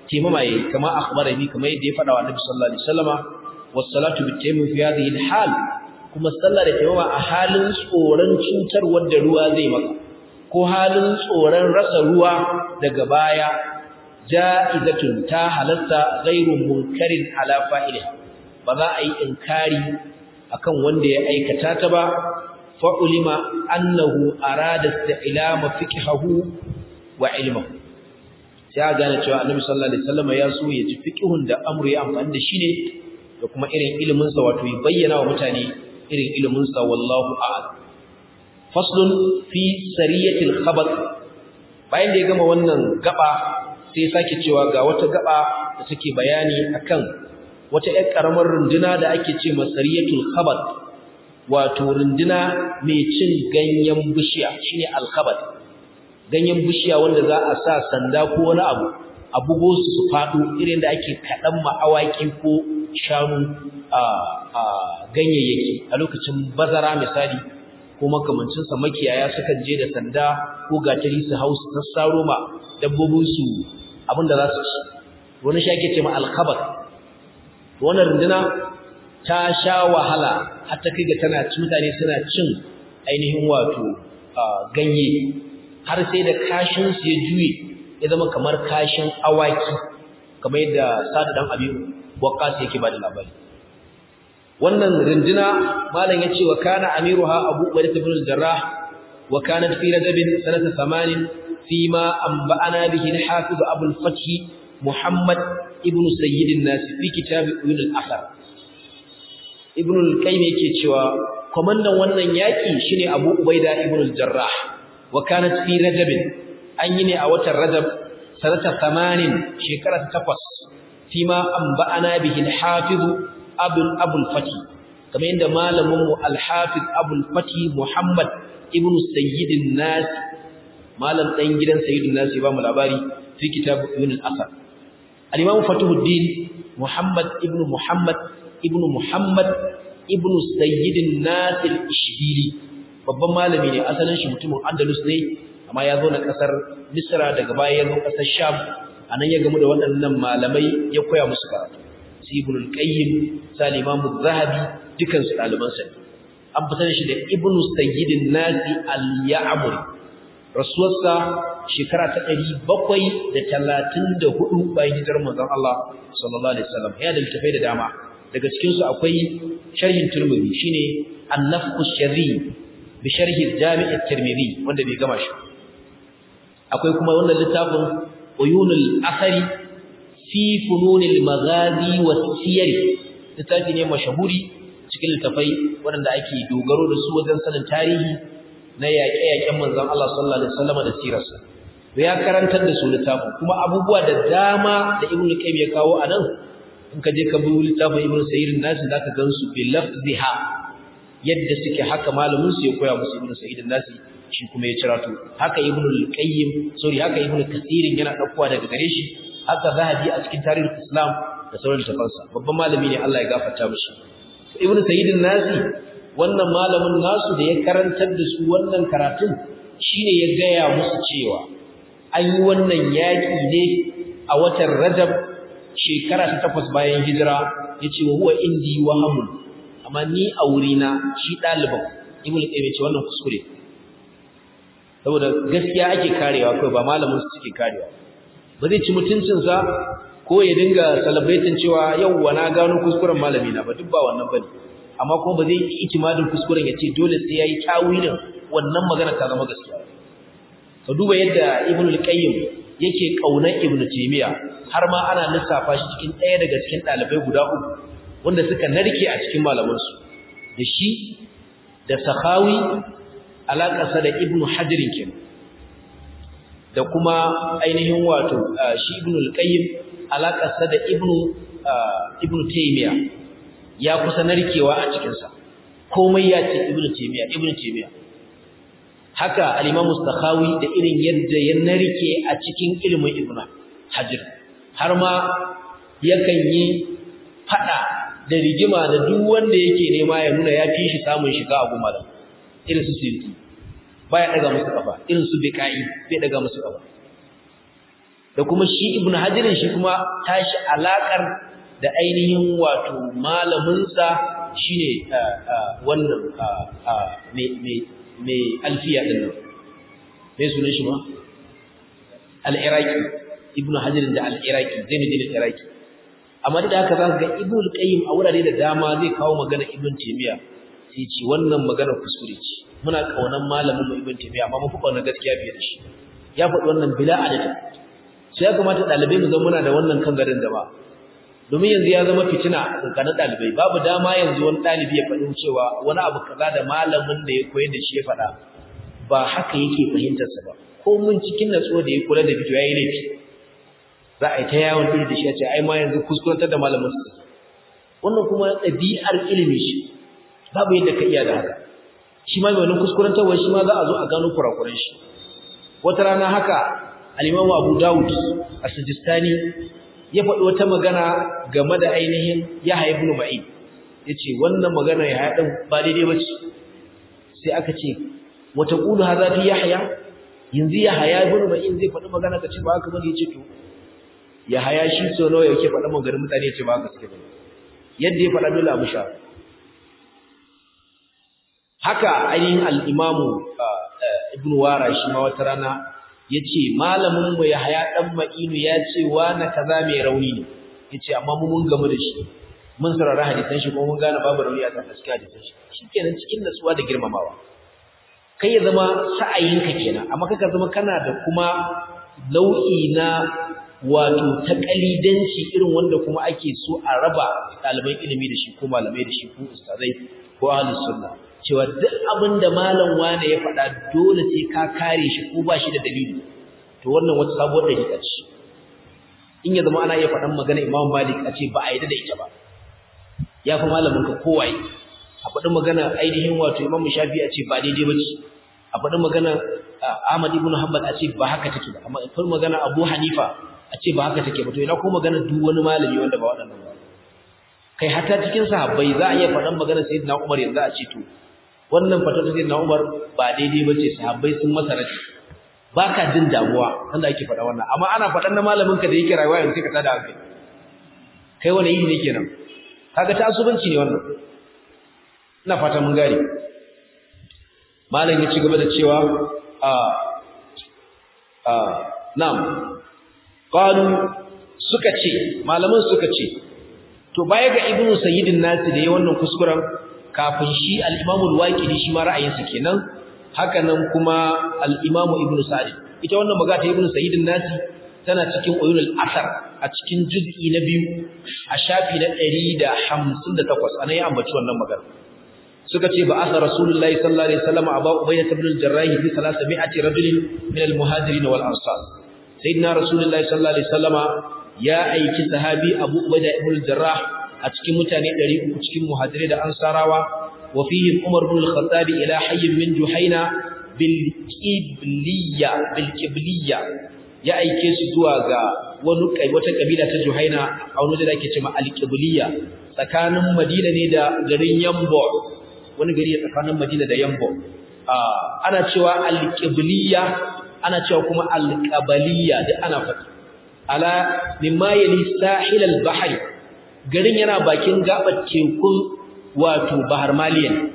taimama yayi kama akhbarani kama yadda ya faɗa wa Annabi sallallahu alaihi wasallama was-salatu bit-tayammum fi hadhihi al-hal kuma sallah da taimama a halin tsoron cutar wanda ruwa zai maka ko halin tsoron rasa ruwa daga baya ja'izatun ta halatta ghairu munkarin ala fa'iliha ba za a yi inkari akan wanda ya aikata ta ba fa ulima annahu arada istilama fiqhahu wa ilmuhu sai gane cewa annabi sallallahu alaihi wasallam ya so ya ji fiqhun da amru ya amfani da shi ne da kuma irin ilimin sa wato ya bayyana wa mutane irin ilimin sa wallahu a'lam faslun fi sariyatil khabar bayan da ya gama wannan gaba sai sake cewa ga wata gaba da take bayani akan wata ƴar karamar runduna da ake ce masariyatul khabar wato runduna mai cin ganyen bishiya shine al-khabar ganyen bishiya wanda za a sa sanda ko wani abu a bugo su su faɗo irin da ake kaɗan ma'awaki ko shanu a ganyayyaki a lokacin bazara misali ko makamancinsa makiyaya sukan je da sanda ko gatari su hau su sassaro ma dabbobinsu abin da za su ci wani shi ake ce ma alkhabar wannan runduna ta sha wahala har ta kai ga tana mutane suna cin ainihin wato ganye har sai da kashinsu ya juye ya zama kamar kashin awaki kamar yadda sadu dan abin waqqas yake ba da labari wannan rinduna malam ya ce wa kana amiruha abu ubayd ibn al-jarrah wa kanat fi rajab sanata 8 fi ma anba'ana bihi al-hafiz abu al-fath muhammad ibn sayyid an-nas fi kitab ibn al-athar ibn al-qayyim yake cewa komandan wannan yaki shine abu ubayda ibn al-jarrah wa kanat fi rajab an yi ne a watan rajab sanata 8 shekara ta 8 fima anba'ana bihi al-hafiz abul abul fati kamar yadda malamin mu al-hafiz abul fati muhammad ibn sayyidin nas malam dan gidan sayyidin nas ba mu labari fi kitab ibn al-asar al-imam fatuhuddin muhammad ibn muhammad ibn muhammad ibn sayyidin nas al-ishbili babban malami ne asalin shi mutumin andalus ne amma ya zo na kasar misra daga baya ya zo kasar sham anan ya gamu da waɗannan malamai ya koya musu karatu su ibn al-qayyim sal imam az-zahabi dukan su daliban sa an fitar shi da ibn sayyidin nasi al-ya'muri rasuwarsa shekara ta 734 bayan hijirar manzon Allah sallallahu alaihi wasallam ya da littafai da dama daga cikin su akwai sharhin turmudi shine an-nafqu sharri bi sharhi al-jami' at-tirmidhi wanda bai gama shi akwai kuma wannan littafin uyunul athari fi fununil maghazi was-siyar littafi ne mashahuri cikin littafai waɗanda ake dogaro da su wajen sanin tarihi na yaƙe-yaƙen manzon Allah sallallahu alaihi wasallam da sirarsa ya karantar da su littafin kuma abubuwa da dama da Ibn Qayyim ya kawo anan in ka je ka bi littafin Ibn Sayyid an-Nas zaka gansu bi lafziha yadda suke haka malamin su ya koya musu Ibn Sayyid an-Nas shi kuma ya cirato haka Ibn al-Qayyim sorry haka Ibn Kathir yana daukowa daga gare shi haka Zahabi a cikin tarihin Islam da sauran littafansa babban malami ne Allah ya gafarta mishi Ibn Sayyid an-Nas wannan malamin nasu da ya karantar da su wannan karatun shine ya gaya musu cewa an yi wannan yaƙi ne a watan Rajab shekara ta takwas bayan hijira yace wa huwa indi wahamun amma ni a wurina shi ɗaliban Ibn Qayyim ce wannan kuskure saboda gaskiya ake karewa kai ba malamin su suke karewa ba zai ci mutuncinsa ko ya dinga celebrating cewa yau na gano kuskuren malami na ba duk ba wannan bane amma kuma ba zai yi itimadin kuskuren ya ce dole sai yayi tawilin wannan magana ta zama gaskiya ka duba yadda ibn al-qayyim yake kaunar ibn taymiya har ma ana lissafa shi cikin ɗaya daga cikin ɗalibai guda uku wanda suka narke a cikin malaman su da shi da sakhawi alaƙarsa da ibn hajar kenan da kuma ainihin wato shi ibn al-qayyim alaƙarsa da ibn ibn taymiya ya kusa narkewa a cikinsa komai ya ce ibnu taymiya ibnu taymiya haka al-imam mustakhawi da irin yadda ya narke a cikin ilimin ibnu hajar har ma yakan yi fada da rigima da duk wanda yake nema ya nuna ya fi shi samun shiga a gumara irin su sirri baya daga musu kafa irin su biqai bai daga musu kafa da kuma shi ibnu hajirin shi kuma tashi alakar da ainihin wato malaminsa shine wannan mai alfiya din nan mai sunan shi ma al-iraqi ibnu hajar da al-iraqi zainuddin al-iraqi amma da haka zaka ga ibnu al-qayyim a wurare da dama zai kawo magana ibnu taymiya sai ce wannan magana kuskure ce muna kaunan malamin mu ibnu taymiya amma mun fi kauna gaskiya fiye da shi ya faɗi wannan bila adadi sai ya kamata dalibai mu zama muna da wannan kan garin da ba domin yanzu ya zama fitina tsakanin dalibai babu dama yanzu wani dalibi ya faɗi cewa wani abu kaza da malamin da ya koyar da shi ya faɗa ba haka yake fahimtar sa ba ko mun cikin natsuwa da ya kula da fito yayi laifi za a yi ta yawon iri da shi a ce ai ma yanzu kuskurantar da malamin su wannan kuma ɗabi'ar ilimi shi babu yadda ka iya da haka shi ma mai wani kuskurantarwa shi ma za a zo a gano kurakuran shi wata rana haka al-Imam Abu Dawud as-Sijistani ya faɗi wata magana game da ainihin Yahya ibn Ma'in yace wannan magana ya haɗin ba daidai bace sai aka ce wata qulu hadha fi Yahya yanzu Yahya ibn Ma'in zai faɗi magana kace ba haka bane yace to Yahya shi so nawa yake faɗa maganar mutane yace ba haka suke bane yadda ya faɗa dole a musha haka ainihin al-Imam Ibn Wara shi ma wata rana yace malamin mu Yahya dan Ma'inu ya ce wa na kaza mai rauni ne yace amma mu mun gamu da shi mun sarara hadisan shi kuma mun gane babu rauni a kan gaskiya hadisan shi shikenan cikin nasuwa da girmamawa kai ya zama sa'ayinka kenan amma kaka zama kana da kuma nau'i na wato takalidanci irin wanda kuma ake so a raba ɗaliban ilimi da shi ko malamai da shi ko ustazai ko ahlus sunna cewa duk abin da malam wane ya faɗa dole sai ka kare shi ko ba shi da dalili to wannan wata sabuwar dalila ce in ya zama ana iya faɗan magana Imam Malik a ce ba a yi da ita ba ya fi malamin ka kowaye a faɗi magana ainihin wato Imam Shafi a ce ba daidai ba ce a faɗi magana Ahmad ibn Hanbal a ce ba haka take ba amma a faɗi magana Abu Hanifa a ce ba haka take ba to ina ko magana duk wani malami wanda ba waɗannan ba kai hatta cikin sahabbai za a iya faɗan magana Sayyidina Umar yanzu a ce to wannan fatar sai na Umar ba daidai bace sahabbai sun masa rashi baka jin damuwa sanda ake faɗa wannan amma ana faɗan na malamin ka da yake rayuwa yanzu sai ka tada hankali kai wani yi ne kenan kaga tasubanci ne wannan ina fata mun gane malam ya ci gaba da cewa a a na'am qalu suka ce malaman suka ce to baya ga ibnu sayyidin nasi da yayin wannan kuskuren kafin shi al-Imam al-Waqidi shi ma ra'ayinsa kenan haka nan kuma al-Imam Ibn Sa'd ita wannan magana ta Ibn Sa'id nasi tana cikin Uyunul Asar a cikin juz'i na biyu a shafi na 158 anan ya ambaci wannan magana suka ce ba asa Rasulullahi sallallahu alaihi wasallam Abu Ubaydah ibn al-Jarrah bi 300 rajulin min al-muhajirin wal ansar sayyidina Rasulullahi sallallahu alaihi wasallama ya aiki sahabi Abu Ubaydah ibn al-Jarrah a cikin mutane 300 cikin muhajirai da ansarawa wa fihim Umar ibn al-Khattab ila hayyin min Juhaina bil Qibliya bil Qibliya ya aike su zuwa ga wani kai wata kabila ta Juhaina a wani da ake cewa al-Qibliya tsakanin Madina ne da garin Yambo wani gari tsakanin Madina da Yambo ana cewa al-Qibliya ana cewa kuma al-Qabaliya duk ana faɗi ala mimma yali sahil al-bahri garin yana bakin gabar tekun wato bahar maliya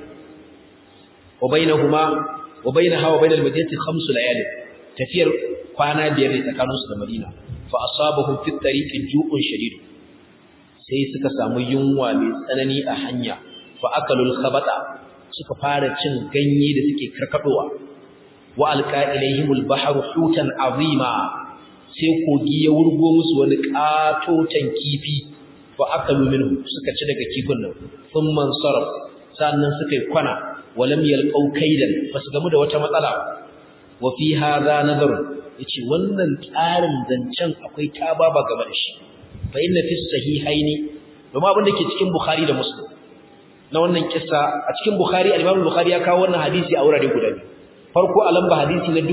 wa bainahuma wa bainaha wa bainal madinati khamsu layali tafiyar kwana biyar ne tsakaninsu da madina fa asabahum fi tariqi ju'un shadid sai suka samu yunwa mai tsanani a hanya fa akalul khabata suka fara cin ganye da suke karkadowa wa alqa ilaihimul bahru hutan azima sai kogi ya wurgo musu wani katotan kifi fa akalu minhu suka ci daga kifin nan thumma sarf sannan suka yi kwana walam yalqau kaidan basu gamu da wata matsala wa fi hadha nazar yace wannan tsarin zancen akwai tababa game da shi fa inna fi sahihaini domin abin da ke cikin bukhari da muslim na wannan kissa a cikin bukhari al-imam bukhari ya kawo wannan hadisi a wurare guda biyu farko a lamba hadisi na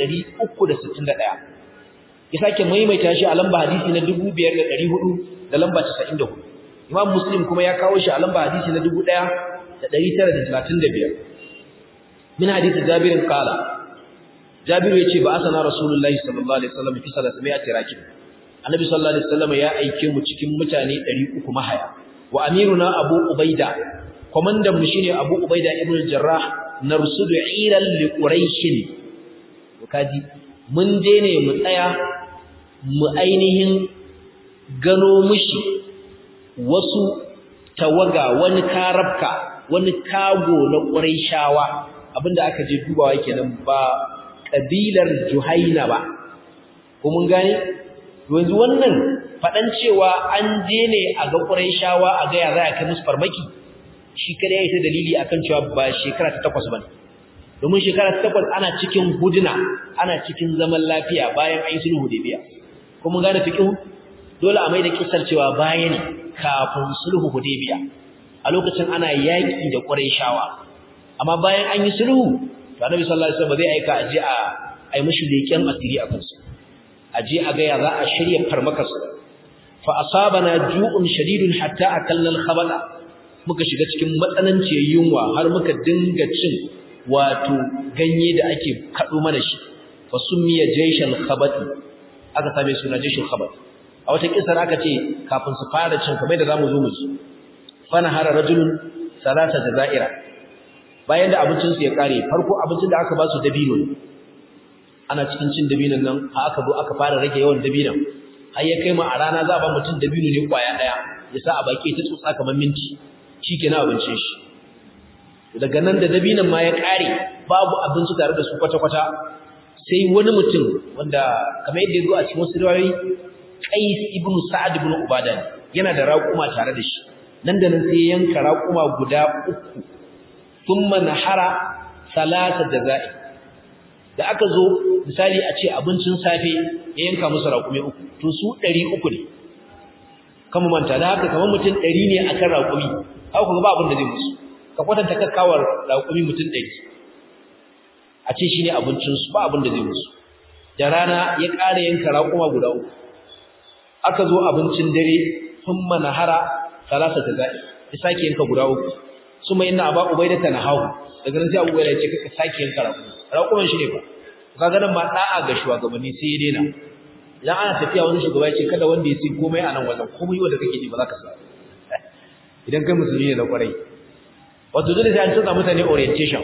4361 ya sake maimaita shi a lamba hadisi na 5400 da lamba 94 imam muslim kuma ya kawo shi a lamba hadisi na 1935 min hadisi jabir qala Jabiru yace ba asana Rasulullahi sallallahu alaihi wasallam fi salati mai atiraki Annabi sallallahu alaihi wasallam ya aike mu cikin mutane 300 mahaya wa amiruna Abu Ubaida komandan mu shine Abu Ubaida ibn Jarrah narsudu iran li quraish kaji mun je ne mu tsaya mu ainihin gano mushi wasu tawaga wani karabka wani kago na quraishawa abinda aka je dubawa kenan ba kabilar Juhaina ba ko mun gane yanzu wannan fadan cewa an je ne a ga quraishawa a ga ya za a kai musu farmaki shi kada ya yi ta dalili akan cewa ba shekara ta takwas ba domin shekara ta takwas ana cikin huduna ana cikin zaman lafiya bayan an yi sulhu hudaybiya kuma gane fiqh dole a mai da kisar cewa baya ne kafin sulhu hudaybiya a lokacin ana yaki da quraishawa amma bayan an yi sulhu to annabi sallallahu alaihi wasallam zai aika aje a ai mishi leken asiri a kansu aje a ga ya za a shirya farmakarsu fa asabana ju'un shadidun hatta akalna al-khabala muka shiga cikin matsananciyar yunwa har muka dinga cin wato ganye da ake kado mana shi fa summiya jayshal khabat aka same suna jayshal khabat a wata kisar aka ce kafin su fara cin kamar da zamu zo mu ji fa nahara rajulun salata jazaira bayan da abincin su ya kare farko abincin da aka ba su dabino ne ana cikin cin dabinon nan har aka zo aka fara rage yawan dabinon har ya kai mu a rana za a ba mutum dabino ne kwaya daya ya sa a baki ta tsotsa kamar minti shi ke na abincin shi daga nan da dabinan ma ya ƙare babu abinci tare da su kwata-kwata sai wani mutum wanda kamar yadda ya zo a cikin wasu riwayoyi qais ibn sa'ad ibn ubada ne yana da raƙuma tare da shi nan da nan sai ya yanka raƙuma guda uku thumma nahara salasa jazai da aka zo misali a ce abincin safe ya yanka musu raƙume uku to su ɗari uku ne kama manta da haka kamar mutum ɗari ne akan raƙumi haka kuma ba abin da zai musu ka kwatanta kakkawar raƙumi mutum ɗari a ce shi ne abincinsu ba abin da zai musu da rana ya ƙara yanka raƙuma guda uku aka zo abincin dare sun manahara salasa ta za'i ya sake yanka guda uku su mai ina ba ubai da ta nahawu daga nan sai abu bai da ce kaka sake yanka raƙumi raƙuman shi ne ba ka ganin ma ɗa'a ga shugabanni sai ya daina idan ana tafiya wani shugaba ya ce kada wanda ya ce komai a nan wajen komai wanda kake ji ba za ka sa idan kai musulmi ne da kwarai wato dole sai an canza mutane orientation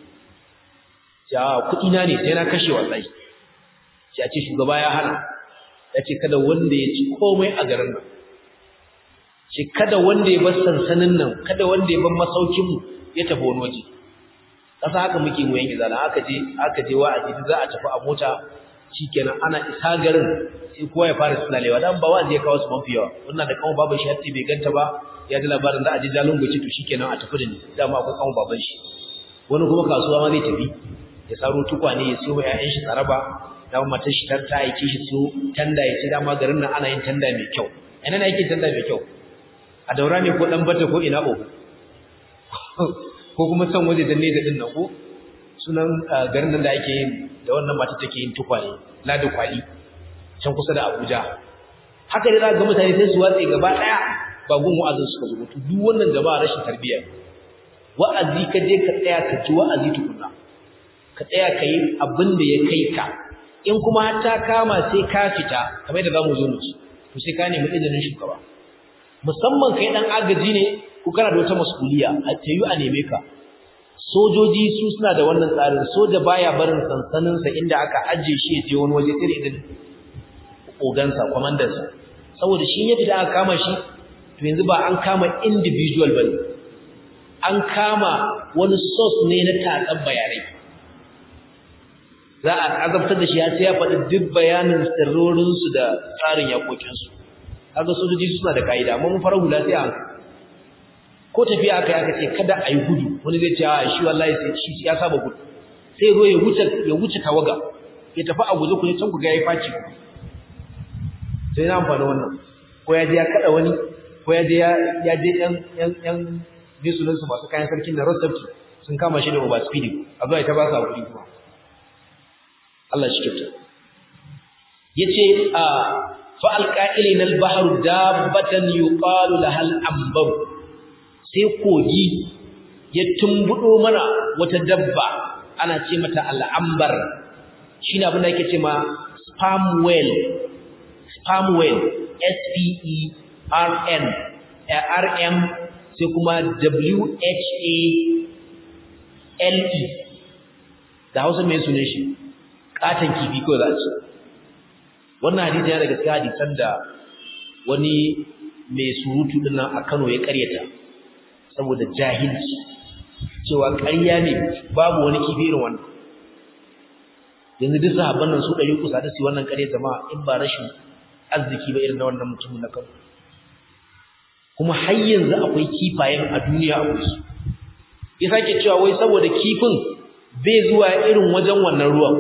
ja kuɗi na ne sai na kashe wallahi sai a ce shugaba ya hana ya ce kada wanda ya ci komai a garin nan ce kada wanda ya bar sansanin nan kada wanda ya bar masaukin mu ya tafi wani waje kasa haka muke mu yanke zala aka je aka je wa'azi za a tafi a mota shikenan ana isa garin sai kowa ya fara sulalewa dan ba wanda ya kawo su mafi yawa wannan da kawo baban shi har bai ganta ba ya ji labarin za a je jalun goci to shikenan a tafi da ni dama akwai kawo baban shi wani kuma kasuwa ma zai tafi ya saro tukwane ya siyo ƴaƴan shi tsaraba dama matar shi ta aike shi siyo tanda ya ce dama garin nan ana yin tanda mai kyau ina ne yake tanda mai kyau a daura ne ko dan bata ko ina o ko kuma san waje da nesa din nan ko sunan garin nan da ake yin da wannan mata take yin tukwane ladu kwali can kusa da Abuja haka dai za ga mutane sai su watse gaba daya ba gun wa'azin suka zo to duk wannan jama'a rashin tarbiyya wa'azi ka je ka tsaya ka ji wa'azi tukunna ka tsaya ka yi abin da ya kai ka in kuma har ta kama sai ka fita kamar da zamu zo mu ci to sai ka nemi izinin shugaba musamman kai dan agaji ne ko kana da wata mas'uliya a tayu a neme ka sojoji su suna da wannan tsarin soja baya barin sansaninsa inda aka ajiye shi ya je wani waje sai idan ogansa kwamandansa saboda shi ya fita aka kama shi to yanzu ba an kama individual bane an kama wani source ne na tatsan bayanai za a azabtar da shi ya sai ya faɗi duk bayanin sirrorinsu da tsarin yakokinsu kaga sojoji suna da ka'ida amma mun fara hula sai a ko tafiya aka yi aka ce kada a yi gudu wani zai ce a shi wallahi sai shi ya saba gudu sai zo ya wuce ya wuce tawaga ya tafi a guje ku ne can ku ga yayi faci sai na amfani wannan ko ya je ya kada wani ko ya je ya je yan yan yan bisunan su masu kayan sarkin da Rostabti sun kama shi da over speed a zuwa ita ba su hakuri kuma Allah shi kyauta yace a fa alqa'ilina al-bahr dabbatan yuqalu lahal ambar sai kogi ya tumbudo mana wata dabba ana ce mata al'ambar shine abin da yake ce ma sperm whale sperm whale S P E R N R M sai kuma W H A L E da Hausa mai sunan shi katan kifi ko za a ce wannan hadisi yana daga cikin hadisan da wani mai surutu din nan a Kano ya karyata saboda jahilci cewa ƙarya ne babu wani kifi irin wannan yanzu duk sahabban nan su ɗari kusa da su wannan ƙarya jama'a in ba rashin arziki ba irin na wannan mutumin na Kano kuma har yanzu akwai kifayen a duniya a su ya sake cewa wai saboda kifin bai zuwa irin wajen wannan ruwan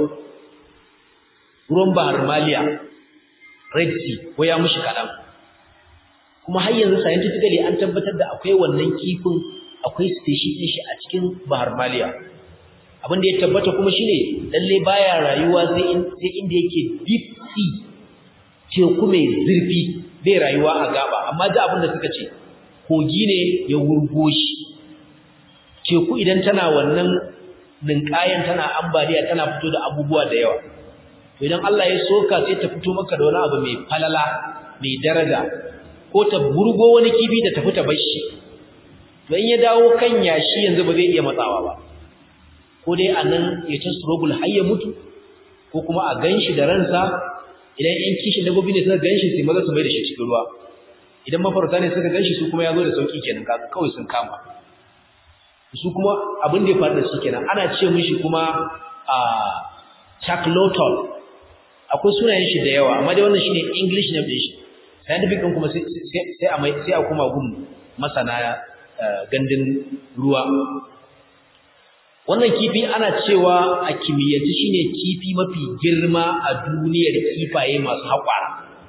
ruwan bahar maliya red sea ko ya mushi kaɗan kuma har yanzu scientifically an tabbatar da akwai wannan kifin akwai species ɗin shi a cikin bahar maliya abin da ya tabbata kuma shine lalle baya rayuwa sai inda yake deep sea teku mai zurfi bai rayuwa a gaba amma da abin da suka ce kogi ne ya wurgo shi teku idan tana wannan ninkayan tana ambaliya tana fito da abubuwa da yawa to idan Allah ya soka sai ta fito maka da wani abu mai falala mai daraja ko ta burgo wani kifi da tafi ta bashi to in ya dawo kan yashi yanzu ba zai iya matsawa ba ko dai anan ya ta struggle har ya mutu ko kuma a ganshi da ransa idan yan kishin dabbobi ne suka ganshi sai maza su mai da shi cikin ruwa idan mafarauta ne suka ganshi su kuma ya zo da sauki kenan kaga kawai sun kama su kuma abin da ya faru da shi kenan ana ce mishi kuma a chaclotol akwai sunayen shi da yawa amma dai wannan shine english name din shi scientific din kuma sai sai a mai sai a kuma gun masana gandun ruwa wannan kifi ana cewa a kimiyyance shine kifi mafi girma a duniyar kifaye masu haƙwara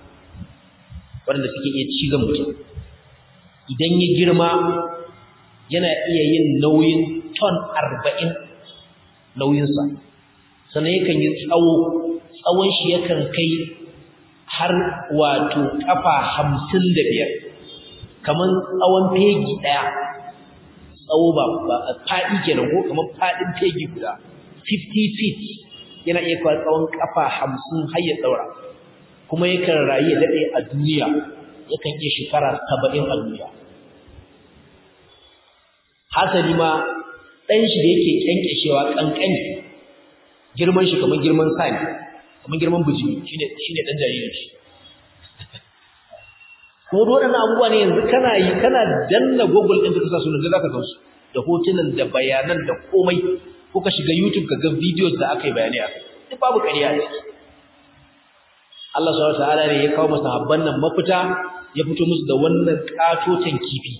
wanda suke iya cizon mutum idan ya girma yana iya yin nauyin ton arba'in nauyinsa sannan yakan yi tsawo tsawon shi yakan kai har wato ƙafa hamsin da biyar kamar tsawon fegi ɗaya tsawo ba faɗi kenan ko kamar faɗin fegi guda 50 feet yana iya kawo tsawon ƙafa hamsin har ya ɗaura kuma yakan rayu ya daɗe a duniya yakan iya shekara saba'in a duniya hasali ma ɗan shi da yake kyankyashewa ƙanƙani girman shi kamar girman sani kamar girman bijimi shine shine ɗan jaririn shi kuma waɗannan abubuwa ne yanzu kana yi kana danna google ɗin ka sa sunan da zaka gan su da hotunan da bayanan da komai ko ka shiga youtube ka ga videos da aka yi bayani a duk babu ƙarya a ciki Allah subhanahu wataala ne ya kawo masa habban nan mafita ya fito musu da wannan katotan kifi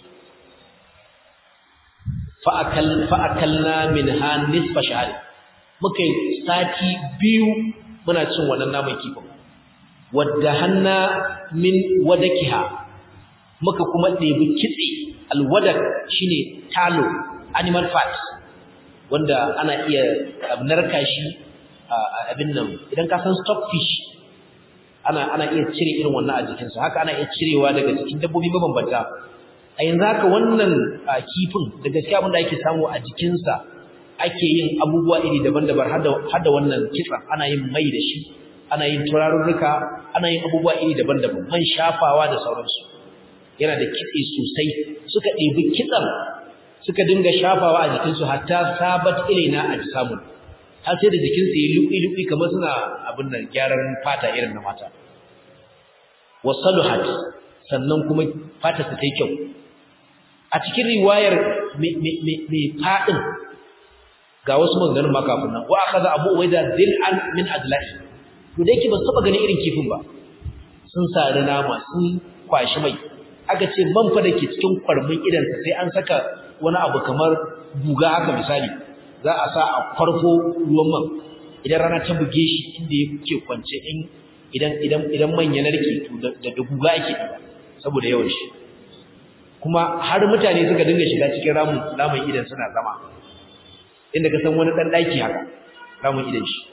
fa'akalna min ha nisfa shahari muka yi sati biyu muna cin wannan naman kifin wadda hanna min wadakiha muka kuma ɗebi kitse alwadak shine talo animal fat wanda ana iya narka shi abin nan idan ka san stockfish ana ana iya cire irin wannan a jikinsa haka ana iya cirewa daga cikin dabbobi mabambanta a yanzu haka wannan kifin da gaskiya abin da ake samu a jikinsa ake yin abubuwa iri daban-daban har da wannan kitsa ana yin mai da shi ana yin turarurruka ana yin abubuwa iri daban-daban man shafawa da sauransu yana da kitse sosai suka ɗebi kitsan suka dinga shafawa a jikinsu hatta sabat ilaina a samun har sai da jikinsu ya luƙi-luƙi kamar suna abin nan gyaran fata irin na mata wasaluhat sannan kuma fata ta yi kyau a cikin riwayar mai faɗin ga wasu maganganun ma kafin nan wa akaza abu ubaida dil'an min adla'i to da yake ba su taba ganin irin kifin ba sun sari nama sun kwashi mai aka ce man fa dake cikin kwarmin idan sai an saka wani abu kamar guga haka misali za a sa a farko ruwan man idan rana ta buge shi inda yake kwance in idan idan idan man ya narke to da da guga ake saboda yawan shi kuma har mutane suka dinga shiga cikin ramin ramin idan suna zama inda ka san wani dan daki haka ramin idan shi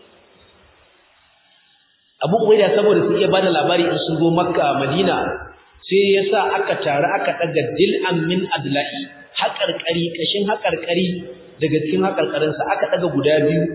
Abu Ubaida saboda su iya bada labari in sun zo Makka Madina sai yasa aka tare aka daga dil'an min adlahi haƙarƙari kashin haƙarƙari daga cikin haƙarƙarin sa aka daga guda biyu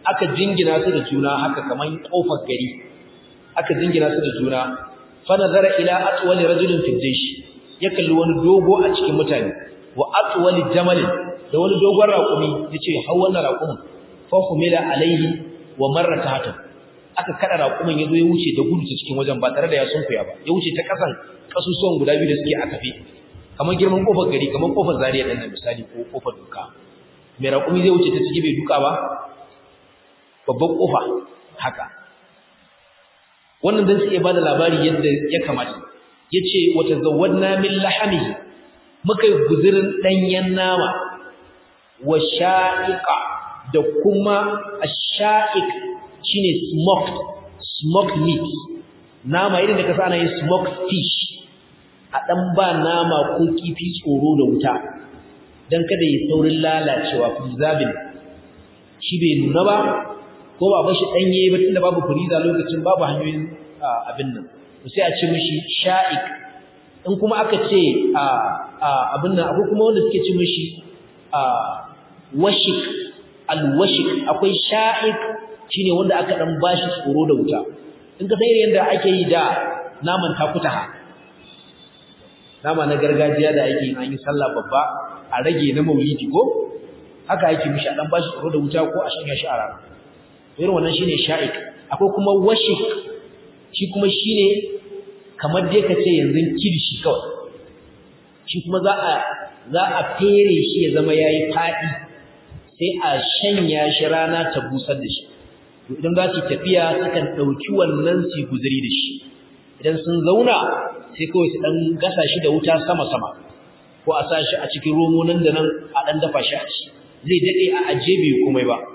aka jingina su da juna haka kaman kofar gari aka jingina su da juna fa nazara ila atwali rajulin fi jaysh ya kalli wani dogo a cikin mutane wa atwali jamalin da wani dogon raƙumi yace hau wannan raƙumin fa humila alaihi wa marra tahta aka kada raƙumin yazo ya wuce da gudu ta cikin wajen ba tare da ya sunkuya ba ya wuce ta kasan kasusuwan guda biyu da suke a kafe kamar girman kofar gari kamar kofar zariya ɗan nan misali ko kofar duka mai raƙumi zai wuce ta ciki bai duka ba babban kofa haka wannan dan sai ya bada labari yadda ya kamata yace wata zawadna min lahamihi muka yi guzurin danyen nama wa sha'iqa da kuma ash-sha'iq shine smoked smoked meat nama irin da kasa ana yin smoked fish a dan ba nama ko kifi tsoro da wuta dan kada yi saurin lalacewa preserving shi bai nuna ba ko ba bashi danye ba tunda babu freezer lokacin babu hanyoyin abin nan sai a ce mishi sha'ik in kuma aka ce abin nan akwai kuma wanda suke ce mishi washik alwashik akwai sha'ik shine wanda aka dan bashi tsoro da wuta in ka san irin yadda ake yi da naman takutaha nama na gargajiya da ake yin an yi sallah babba a rage na maulidi ko haka ake mishi a dan bashi tsoro da wuta ko a shanya shi a rana irin wannan shine sha'ik akwai kuma washik shi kuma shine kamar dai kace yanzu kirishi kawai shi kuma za a za a fere shi ya zama yayi fadi sai a shanya shi rana ta busar da shi to idan za su tafiya sukan dauki wannan su guzuri da shi idan sun zauna sai kawai su dan gasa shi da wuta sama sama ko a sa shi a cikin romo nan da nan a dan dafa shi a ci zai dade a aje bai komai ba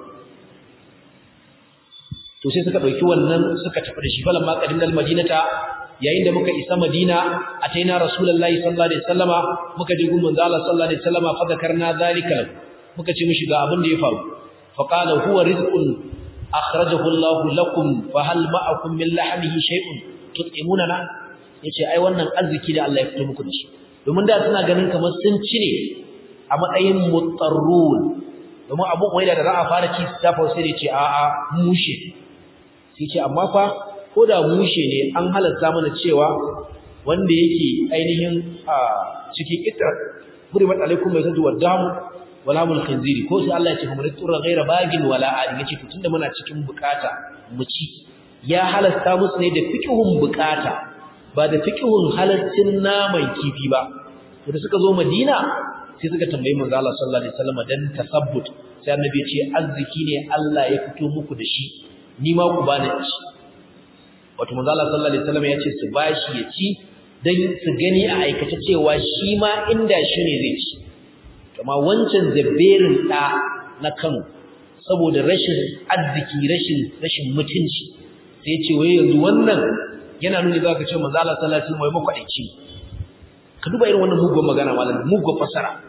to sai suka dauki wannan suka tafi da shi falan ma qadimnal madinata yayin da muka isa madina ataina rasulullahi sallallahu alaihi wasallama muka je gun manzo Allah sallallahu alaihi wasallama fa zakarna zalika muka ce mishi ga abin da ya faru fa qala huwa rizqun akhrajahu Allah lakum fa hal ma'akum min lahmihi shay'un tut'imunana yace ai wannan arziki da Allah ya fito muku da shi domin da suna ganin kamar sun ci ne a matsayin mutarrun domin abu da za a fara ci ta sai da ce a'a mushe sai ce amma fa ko da mushe ne an halatta mana cewa wanda yake ainihin a cikin ita hurimat alaikum mai tadu wadamu wala mul khinziri ko sai Allah ya ce kuma tura ghaira bagin wala adi yace to tunda muna cikin bukata mu ci ya halasta musu ne da fiqhun bukata ba da fiqhun halaccin naman kifi ba to da suka zo Madina sai suka tambayi manzo Allah sallallahu alaihi wasallam dan tasabbut sai annabi ya ce arziki ne Allah ya fito muku da shi ni ma ku bani ci wato manzo Allah sallallahu alaihi wasallam ya ce su bashi ya ci dan su gani a aikace cewa shi ma inda shi ne zai ci kuma wancan zabberin da na Kano saboda rashin arziki rashin rashin mutunci sai ya ce wai yanzu wannan yana nuni zaka ce manzo Allah sallallahu alaihi wasallam wai makwadaici ka duba irin wannan mugun magana malam mugun fasara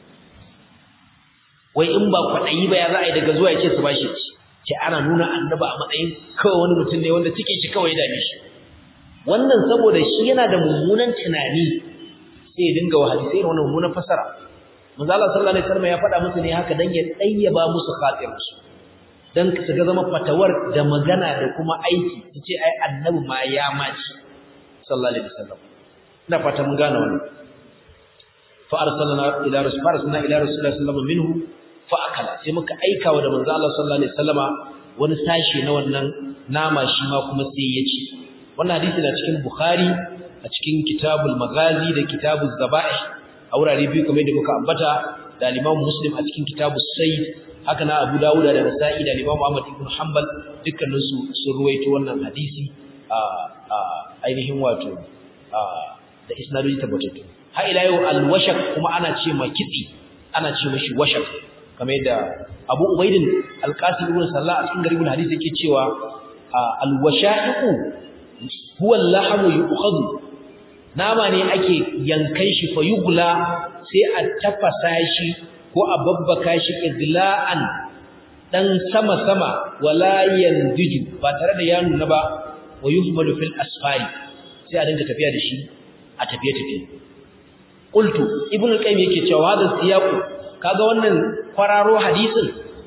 wai in ba kwadayi ba ya za a yi daga zuwa ya ce su bashi ci ce ana nuna annaba a matsayin kawai wani mutum ne wanda cikin shi kawai dame shi wannan saboda shi yana da mummunan tunani sai ya dinga wahabi sai wannan mummunan fasara manzo Allah sallallahu alaihi wasallam ya faɗa musu ne haka dan ya dayyaba musu khatirinsu dan su ga zama fatawar da magana da kuma aiki su ce ai annabi ma ya maci sallallahu alaihi wasallam ina fata mun gane wannan fa arsalna ila rasul fa arsalna ila rasulillah sallallahu alaihi wasallam minhu fa akala sai muka aika wa da manzo Allah sallallahu alaihi wasallama wani sashi na wannan nama shi ma kuma sai ya ci wannan hadisi na cikin Bukhari a cikin Kitabul Maghazi da Kitabuz Zaba'ih a wurare biyu kamar da muka ambata da Imam Muslim a cikin Kitabus Sayyid haka na Abu Dawud da Nasa'i da Imam Ahmad ibn Hanbal dukkanin su sun ruwaito wannan hadisi a ainihin wato da isnadoji tabbatattu har ila yau al-washak kuma ana ce ma kitsi ana ce mashi washak kamar yadda Abu Ubaidin Al-Qasim ibn Sallah a cikin garibul hadisi yake cewa al-washa'iqu huwa al-lahmu yu'khadhu nama ne ake yankan shi fa yugla sai a tafasa shi ko a babbaka shi igla'an dan sama sama wala yandiju ba tare da ya nuna ba wa yuhmalu fil asfari sai a dinga tafiya da shi a tafiye tafiye qultu ibnu al-qayyim yake cewa da siyaqu kaga wannan kwararo hadisin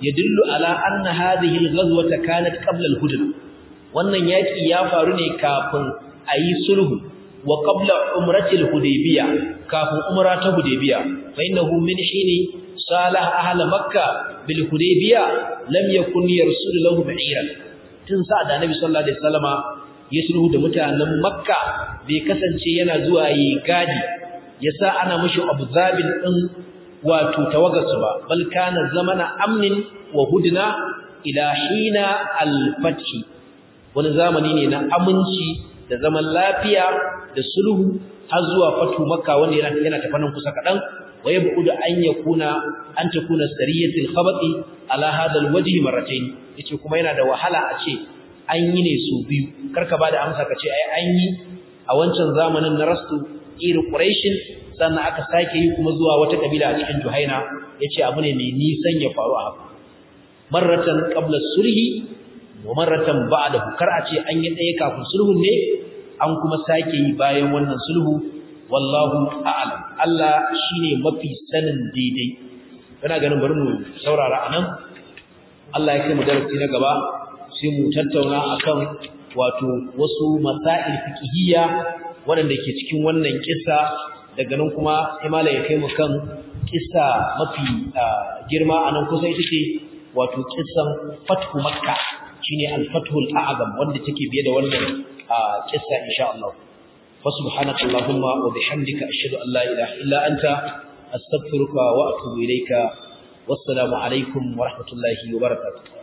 yadullu ala anna hadhihi al-ghazwata kanat qabla al-hudna wannan yaki ya faru ne kafin ayi sulhu wa qabla umrati al-hudaybiyah kafin umra ta hudaybiyah fa innahu min hini salah ahla makkah bil hudaybiyah lam yakun yarsul lahu ba'iran tun sa da nabi sallallahu alaihi wasallama ya sulhu da mutanen makka bai kasance yana zuwa yi gadi yasa ana mushi abu zabil din wato tawagarsu ba bal kana zamana amnin wa hudna ila hina al-fath wani zamani ne na aminci da zaman lafiya da sulhu har zuwa fatu makka wanda yana yana tafanan kusa kadan waye bu'udu an yakuna an takuna sariyatul khabati ala hada al-wajh marratayn yace kuma yana da wahala a ce an yi ne su biyu karka bada amsa kace ai an yi a wancan zamanin na rastu irin quraishin sannan aka sake yi kuma zuwa wata kabila a cikin Juhaina yace abu ne mai nisan ya faru a haka marratan qabla sulhi wa marratan ba'dahu kar a ce an yi daya kafin sulhun ne an kuma sake yi bayan wannan sulhu wallahu a'lam Allah shine mafi sanin daidai kana ganin bari mu saurara anan Allah ya kai mu darasi na gaba sai mu tattauna akan wato wasu masail fiqhiyya waɗanda ke cikin wannan kissa daga nan kuma sai malai ya kai mu kan kissa mafi girma anan kusa ita ce wato kissan fathu makka shine al-fathul a'zam wanda take biye da wannan kissa insha Allah wa subhanaka allahumma wa bihamdika ashhadu an la ilaha illa anta astaghfiruka wa atubu ilayka wassalamu alaikum wa rahmatullahi wa barakatuh